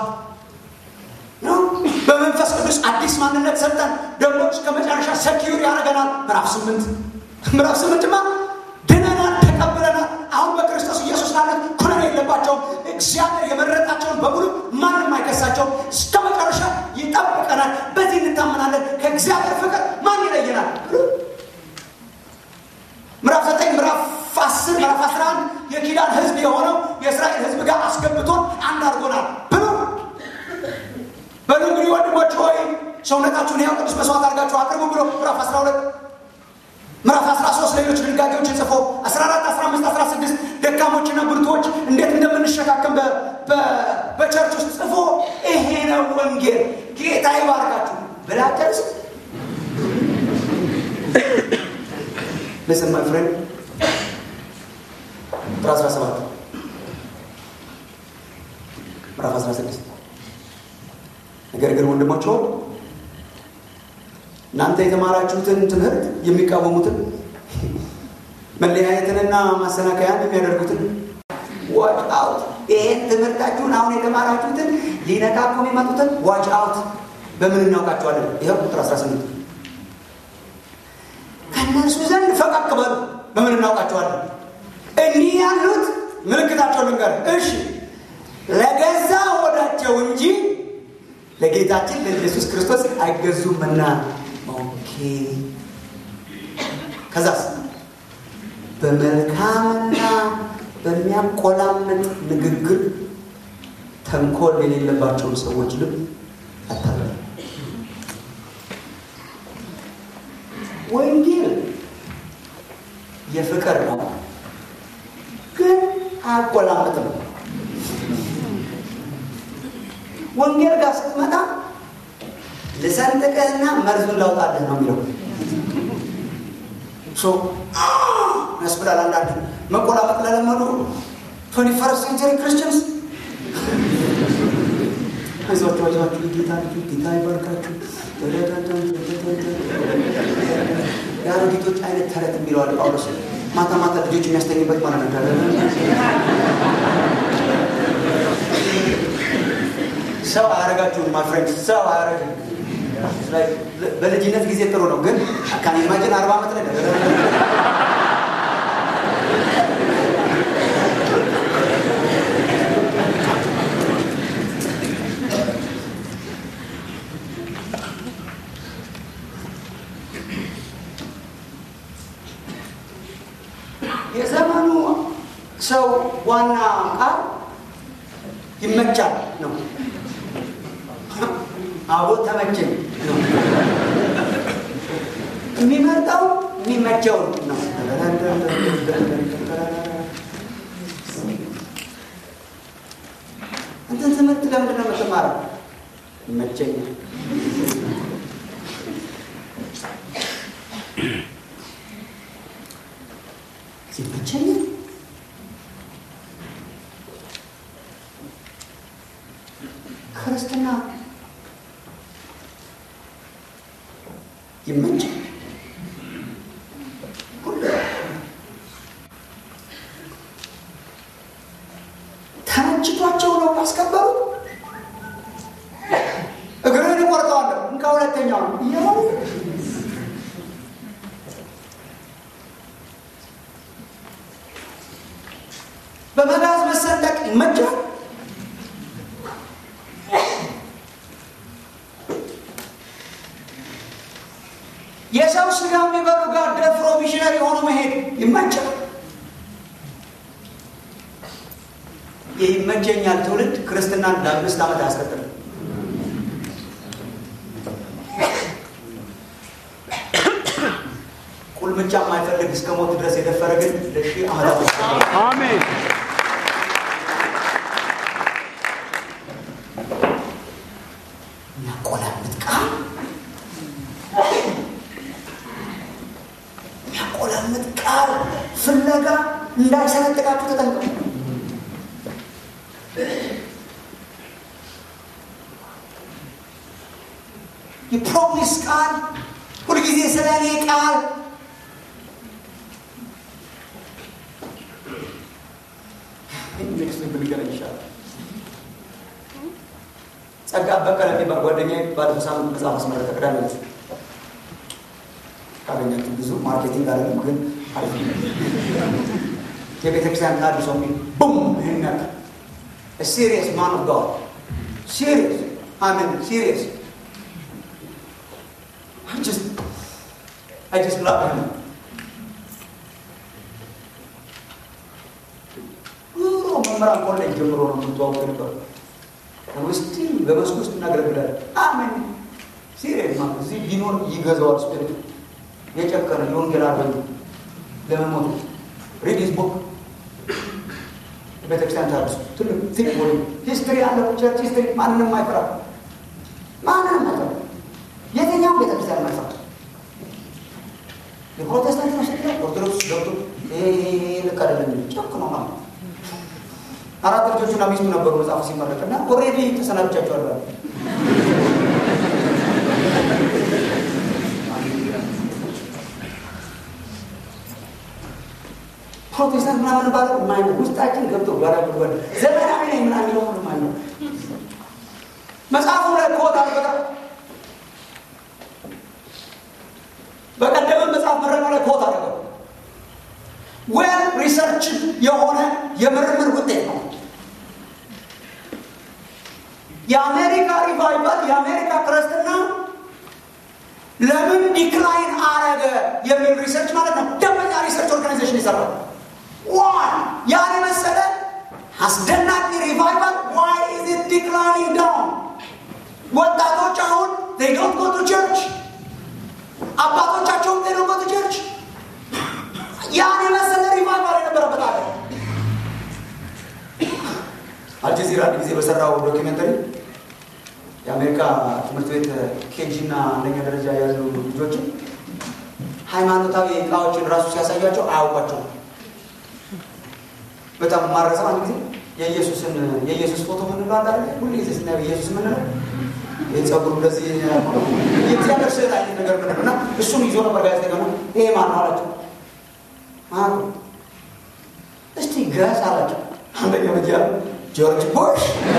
በመንፈስ ቅዱስ አዲስ ማንነት ሰጠን ደግሞ እስከ መጨረሻ ሰኪዩር ያደረገናል ምዕራፍ ስምንት ምዕራፍ ስምንትማ ድነናል ተቀብለናል አሁን በክርስቶስ ኢየሱስ ላለን ኩነኔ የለባቸውም እግዚአብሔር የመረጣቸውን በሙሉ ማንም አይከሳቸውም እስከ መጨረሻ ይጠብቀናል በዚህ እንታመናለን ከእግዚአብሔር ፍቅር ማን ይለየናል ምዕራፍ ዘጠኝ ምዕራፍ አስር ምዕራፍ አስራ አንድ የኪዳን ህዝብ የሆነው የእስራኤል ህዝብ ጋር አስገብቶን አንድ አድርጎናል ብሎ በሉ እንግዲህ ወንድሞች ሆይ ሰውነታችሁን ያው ቅዱስ መስዋዕት አድርጋችሁ አቅርቡ ብሎ ምዕራፍ 12 ምዕራፍ 13 ሌሎች ድንጋጌዎችን ጽፎ 14 15 16 ደካሞችና ብርቶች እንዴት እንደምንሸካከም በቸርች ውስጥ ጽፎ ይሄ ነው ወንጌል ጌታ ይባርካችሁ ብላ ጨርስ ልስን ማይ ፍሬንድ ቁጥር 17 ምዕራፍ 16 ነገር ግን ወንድሞች ሆይ እናንተ የተማራችሁትን ትምህርት የሚቃወሙትን መለያየትንና ማሰናከያን የሚያደርጉትን ዋች አውት። ይሄን ትምህርታችሁን አሁን የተማራችሁትን ሊነካኩ የሚመጡትን ዋች አውት። በምን እናውቃቸዋለን? ይኸው ቁጥር 18 ከእነርሱ ዘንድ ፈቀቅ በሉ። በምን እናውቃቸዋለን? እኒህ ያሉት ምልክታቸው ልንገር። እሺ ለገዛ ሆዳቸው እንጂ ለጌታችን ለኢየሱስ ክርስቶስ አይገዙምና። ኦኬ ከዛስ በመልካምና በሚያቆላምጥ ንግግር ተንኮል የሌለባቸውን ሰዎች ልብ አታለሉ። ወንጌል የፍቅር ነው፣ ግን አያቆላምጥም። ወንጌል ጋር ስትመጣ ልሰንጥቀህና መርዙን ላውጣልህ ነው የሚለው ያስብላል። አንዳንድ መቆላመጥ ለለመዱ ቶኒ ፈርስት ሴንቸሪ ክርስቲያንስ አይዟችሁ አይዟችሁ፣ ጌታ ጌታ ይባርካችሁ። የአሮጊቶች አይነት ተረት የሚለዋል ጳውሎስ ማታ ማታ ልጆች የሚያስተኝበት ማለት ነው። ሰው አያረጋችሁም ማይ ፍሬንድ፣ ሰው አያረግም። በልጅነት ጊዜ ጥሩ ነው፣ ግን ካን ኢማጂን አርባ ዓመት ላይ የዘመኑ ሰው ዋና ቃል ይመቻል ነው። አቦ ተመቸኝ ነው የሚመርጠው የሚመቸውን ነው። እንትን ትምህርት ለምንድን ነው የምትማረው? ይመቸኛል። ይመቸኛል ክርስትና ይመቻል። ተመችቷቸው ነው ያስከበሩት። እግርህን እቆርጠዋለሁ እንካ ሁለተኛው ነው እያሉ በመጋዝ መሰንጠቅ ይመቻል። የሰው ስጋ የሚበሉ ጋር ደፍሮ ሚሽነሪ የሆኑ መሄድ ይመቻል። ይህ ይመቸኛል ትውልድ ክርስትናን ለአምስት ዓመት አያስቀጥልም። ቁልምጫ የማይፈልግ እስከ ሞት ድረስ የደፈረ ግን ለሺህ ዓመታት አሜን። የሚያቆላምጥ ቃል የሚያቆላምጥ ቃል ፍለጋ እንዳይሰነጥቃችሁ ተጠንቀቁ። የፕሮሚስ ቃል ሁልጊዜ ስለ እኔ ቃል ኔክስት ብንገናኝ ይሻላል። ጸጋ በቀለ የሚባል ጓደኛዬ ባለፈው ሳምንት መጽሐፍ አስመረቀ። ቅዳሜ ዕለት ካገኛችሁ ብዙ ማርኬቲንግ አይደለም ግን አሪፍ ነው። የቤተ ክርስቲያን ታድ ሰው የሚል ቡም ይህን ያክል ሲሪየስ ማን ኦፍ ጋድ ሲሪየስ አሜን ሲሪየስ I just I just love him. ኑሮ መምህራን ኮሌጅ ጀምሮ ነው የምንተዋወቅ ነበር። ውስጥ በመስኩ ውስጥ እናገለግላለን። አሜን ሲሪየስ ማለት እዚህ ቢኖር ይገዛዋል። ስፒሪቱ የጨከነ የወንጌል አርበኛ ለመሞት ሪድ ሂዝ ቡክ ቤተክርስቲያን ታርሱ ትልቅ ቲክ ቦዲ ሂስትሪ ያለው ቸርች ሂስትሪ ማንንም አይፈራ ማንንም አይፈራ የትኛውም ቤተክርስቲያን መጥፋት የፕሮቴስታንት መሸኛ ኦርቶዶክስ ገብቶ ይሄ ልክ አይደለም ጨክ ነው ማለት አራት ልጆቹና ሚስቱ ነበሩ መጽሐፉ ሲመረቅ እና ኦልሬዲ ተሰናብቻቸዋለሁ ፕሮቴስታንት ምናምን ባለ ማይነ ውስጣችን ገብቶ ጓዳ ጉድጓድ ዘመናዊ ነኝ ምናምን የሚለው ሁሉ ማይነ መጽሐፉ ላይ ኮት አልበቃ በቀደመ መጽሐፍ መረጃ ላይ ኮት አደረገው ዌል ሪሰርች የሆነ የምርምር ውጤት ነው። የአሜሪካ ሪቫይቫል የአሜሪካ ክርስትና ለምን ዲክላይን አረገ የሚል ሪሰርች ማለት ነው። ደንበኛ ሪሰርች ኦርጋናይዜሽን ይሰራል። ዋን ያን የመሰለ አስደናቂ ሪቫይቫል ዋይ ኢዝ ኢት ዲክላይኒንግ ዳውን? ወጣቶች አሁን they don't go to church አባቶቻቸውም they don't go to church ያን የመሰለ ሪቫይቫል የነበረበት አለ። አልጀዚራ አንድ ጊዜ በሰራው ዶኪሜንተሪ የአሜሪካ ትምህርት ቤት ኬጂ እና አንደኛ ደረጃ ያሉ ልጆችን ሃይማኖታዊ እቃዎችን ራሱ ሲያሳያቸው አያውቋቸውም። በጣም ማረሰው አንድ ጊዜ የኢየሱስን የኢየሱስ ፎቶ ምንለው አለ አይደል? ሁሉ ጊዜ ስናየው ኢየሱስ ምንለው ይህ ጸጉሩ እንደዚህ የእግዚአብሔር ስዕል አይነት ነገር ምንለው እና እሱን ይዞ ነበር ጋዜጠኛ ነው። ይሄ ማን ነው አላቸው። ማን እስቲ ገስ አላቸው። አንደኛ ልጅ ያለ ጆርጅ ቡሽ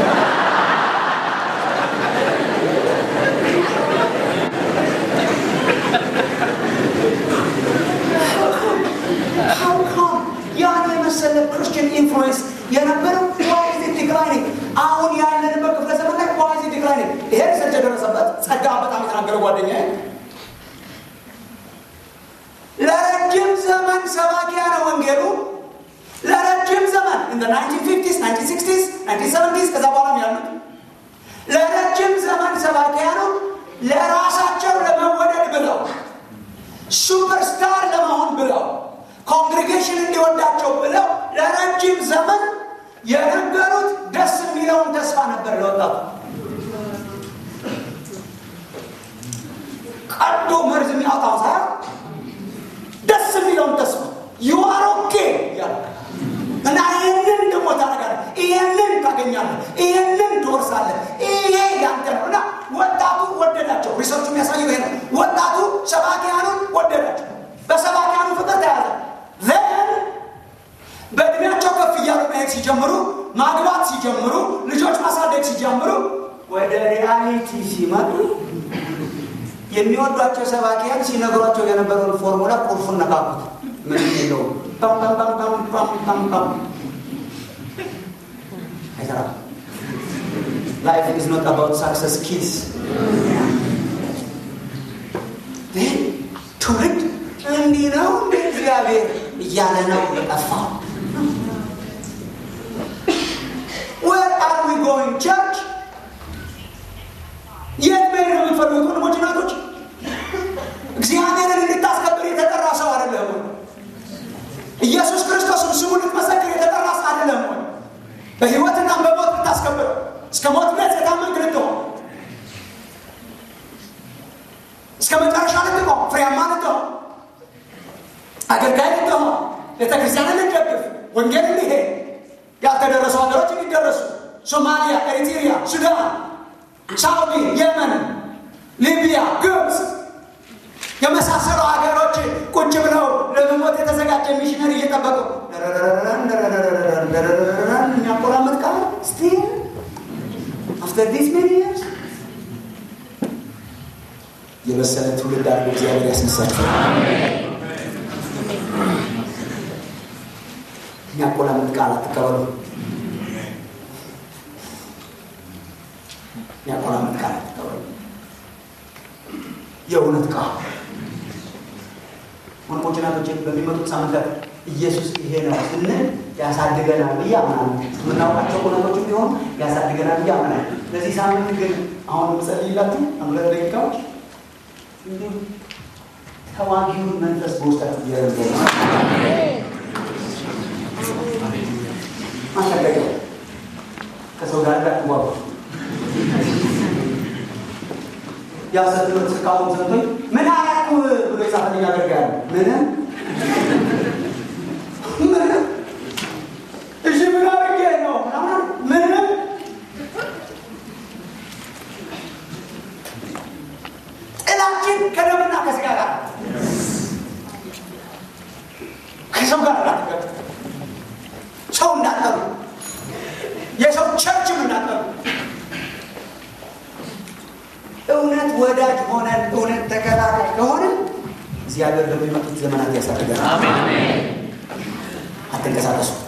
ያን የመሰለ ክርስቲያን ኢንፍሉዌንስ የነበረው ዋይዝ ዲክላይኒንግ አሁን ያለንበት ክፍለ ዘመን ላይ ዋይዝ ዲክላይኒንግ ይሄ ሪሰርች የደረሰበት ጸጋ በጣም የተናገረ ጓደኛ ለረጅም ዘመን ሰባኪያነ ወንጌሉ ለረጅም ዘመን እንደ 1950s 1960s 1970s ከዛ በኋላም ያሉት ለረጅም ዘመን ሰባኪያኑ ለራሳቸው ለመወደድ ብለው ሱፐርስታር ለመሆን ብለው ኮንግሬጌሽን እንዲወዳቸው ብለው ለረጅም ዘመን የነገሩት ደስ የሚለውን ተስፋ ነበር ለወጣቱ። ቀዶ መርዝ የሚያወጣው ሳይሆን ደስ የሚለውን ተስፋ ዩአር ኦኬ እያለ እና ይህንን ደግሞ ታደርጋለህ፣ ይህንን ታገኛለህ፣ ይህንን ትወርሳለህ፣ ይሄ ያንተ ነው እና ወጣቱ ወደዳቸው። ሪሰርቹ የሚያሳየው ይሄ ነው። ወጣቱ ሰባኪያኑን ወደዳቸው። በሰባኪያኑ ፍቅር ተያዘ። ዘን በእድሜያቸው ከፍ እያሉ መሄድ ሲጀምሩ፣ ማግባት ሲጀምሩ፣ ልጆች ማሳደግ ሲጀምሩ፣ ወደ ሪያሊቲ ሲመጡ የሚወዷቸው ሰባኪያን ሲነግሯቸው የነበረውን ፎርሙላ ቁልፉን ነካኩት። ምንም የለውም። ፓም ፓም ፓም ፓም ፓም ፓም ፓም አይሰራም። ላይፍ ኢዝ ኖት አባውት ሳክሰስ ኪስ ትውልድ እንዲህ ነው እንደ እግዚአብሔር እያለ ነው የጠፋው። ዌር አር ዊ ጎይንግ ቸርች? የት መሄድ ነው የምትፈልጉት ወንድሞች እናቶች? እግዚአብሔርን እንድታስከብር የተጠራ ሰው አይደለም ወይ? ኢየሱስ ክርስቶስን ስሙን ልትመሰክር የተጠራ ሰው አይደለም ወይ? በሕይወትና በሞት ልታስከብር እስከ ሞት ድረስ የታመንክ ልትሆን እስከ መጨረሻ ልትቆም ፍሬያማ ልትሆን አገልጋይ ልትሆን ቤተክርስቲያንን ልትደግፍ ወንጌል እንዲሄድ ያልተደረሱ ሀገሮች እንዲደረሱ ሶማሊያ፣ ኤሪትሪያ፣ ሱዳን፣ ሳውዲ፣ የመን፣ ሊቢያ፣ ግብፅ የመሳሰሉ ሀገሮች ቁጭ ብለው ለመሞት የተዘጋጀ ሚሽነሪ እየጠበቁ የሚያቆራመጥ ቃል ስቲል አፍተር ዲስ ሜኒ ይርስ የበሰለ ትውልድ አድርጎ እግዚአብሔር ያስነሳቸው። የሚያቆላምጥ ቃል አትቀበሉ። የሚያቆላምጥ ቃል አትቀበሉ። የእውነት ቃል ወንድሞች እናቶች፣ በሚመጡት ሳምንታት ኢየሱስ ይሄ ነው ስንል ያሳድገናል ብዬ አምናለሁ። የምናውቃቸው እውነቶች ቢሆኑ ያሳድገናል ብዬ አምናለሁ። ለዚህ ሳምንት ግን አሁን ምጸልይላችሁ ሁለት ደቂቃዎች እንዲሁ ተዋጊውን መንፈስ በውስጣችሁ እያደረገ ማሸገገ ከሰው ጋር እንዳትዋጉ ያሰብሎት እስካሁን ሰምቶኝ ምን አያቁ ብሎ የጻፈልኝ አደርጋለሁ። ምንም ምንም እሺ ምን አድርጌ ነው ምንም ጥላችን ከደምና ከስጋ ጋር ከሰው ጋር ላትገ እውነት ወዳጅ ሆነን እውነት ተከታታይ ከሆንን እግዚአብሔር በሚመጡት ዘመናት ያሳድገናል። አትንቀሳቀሱ።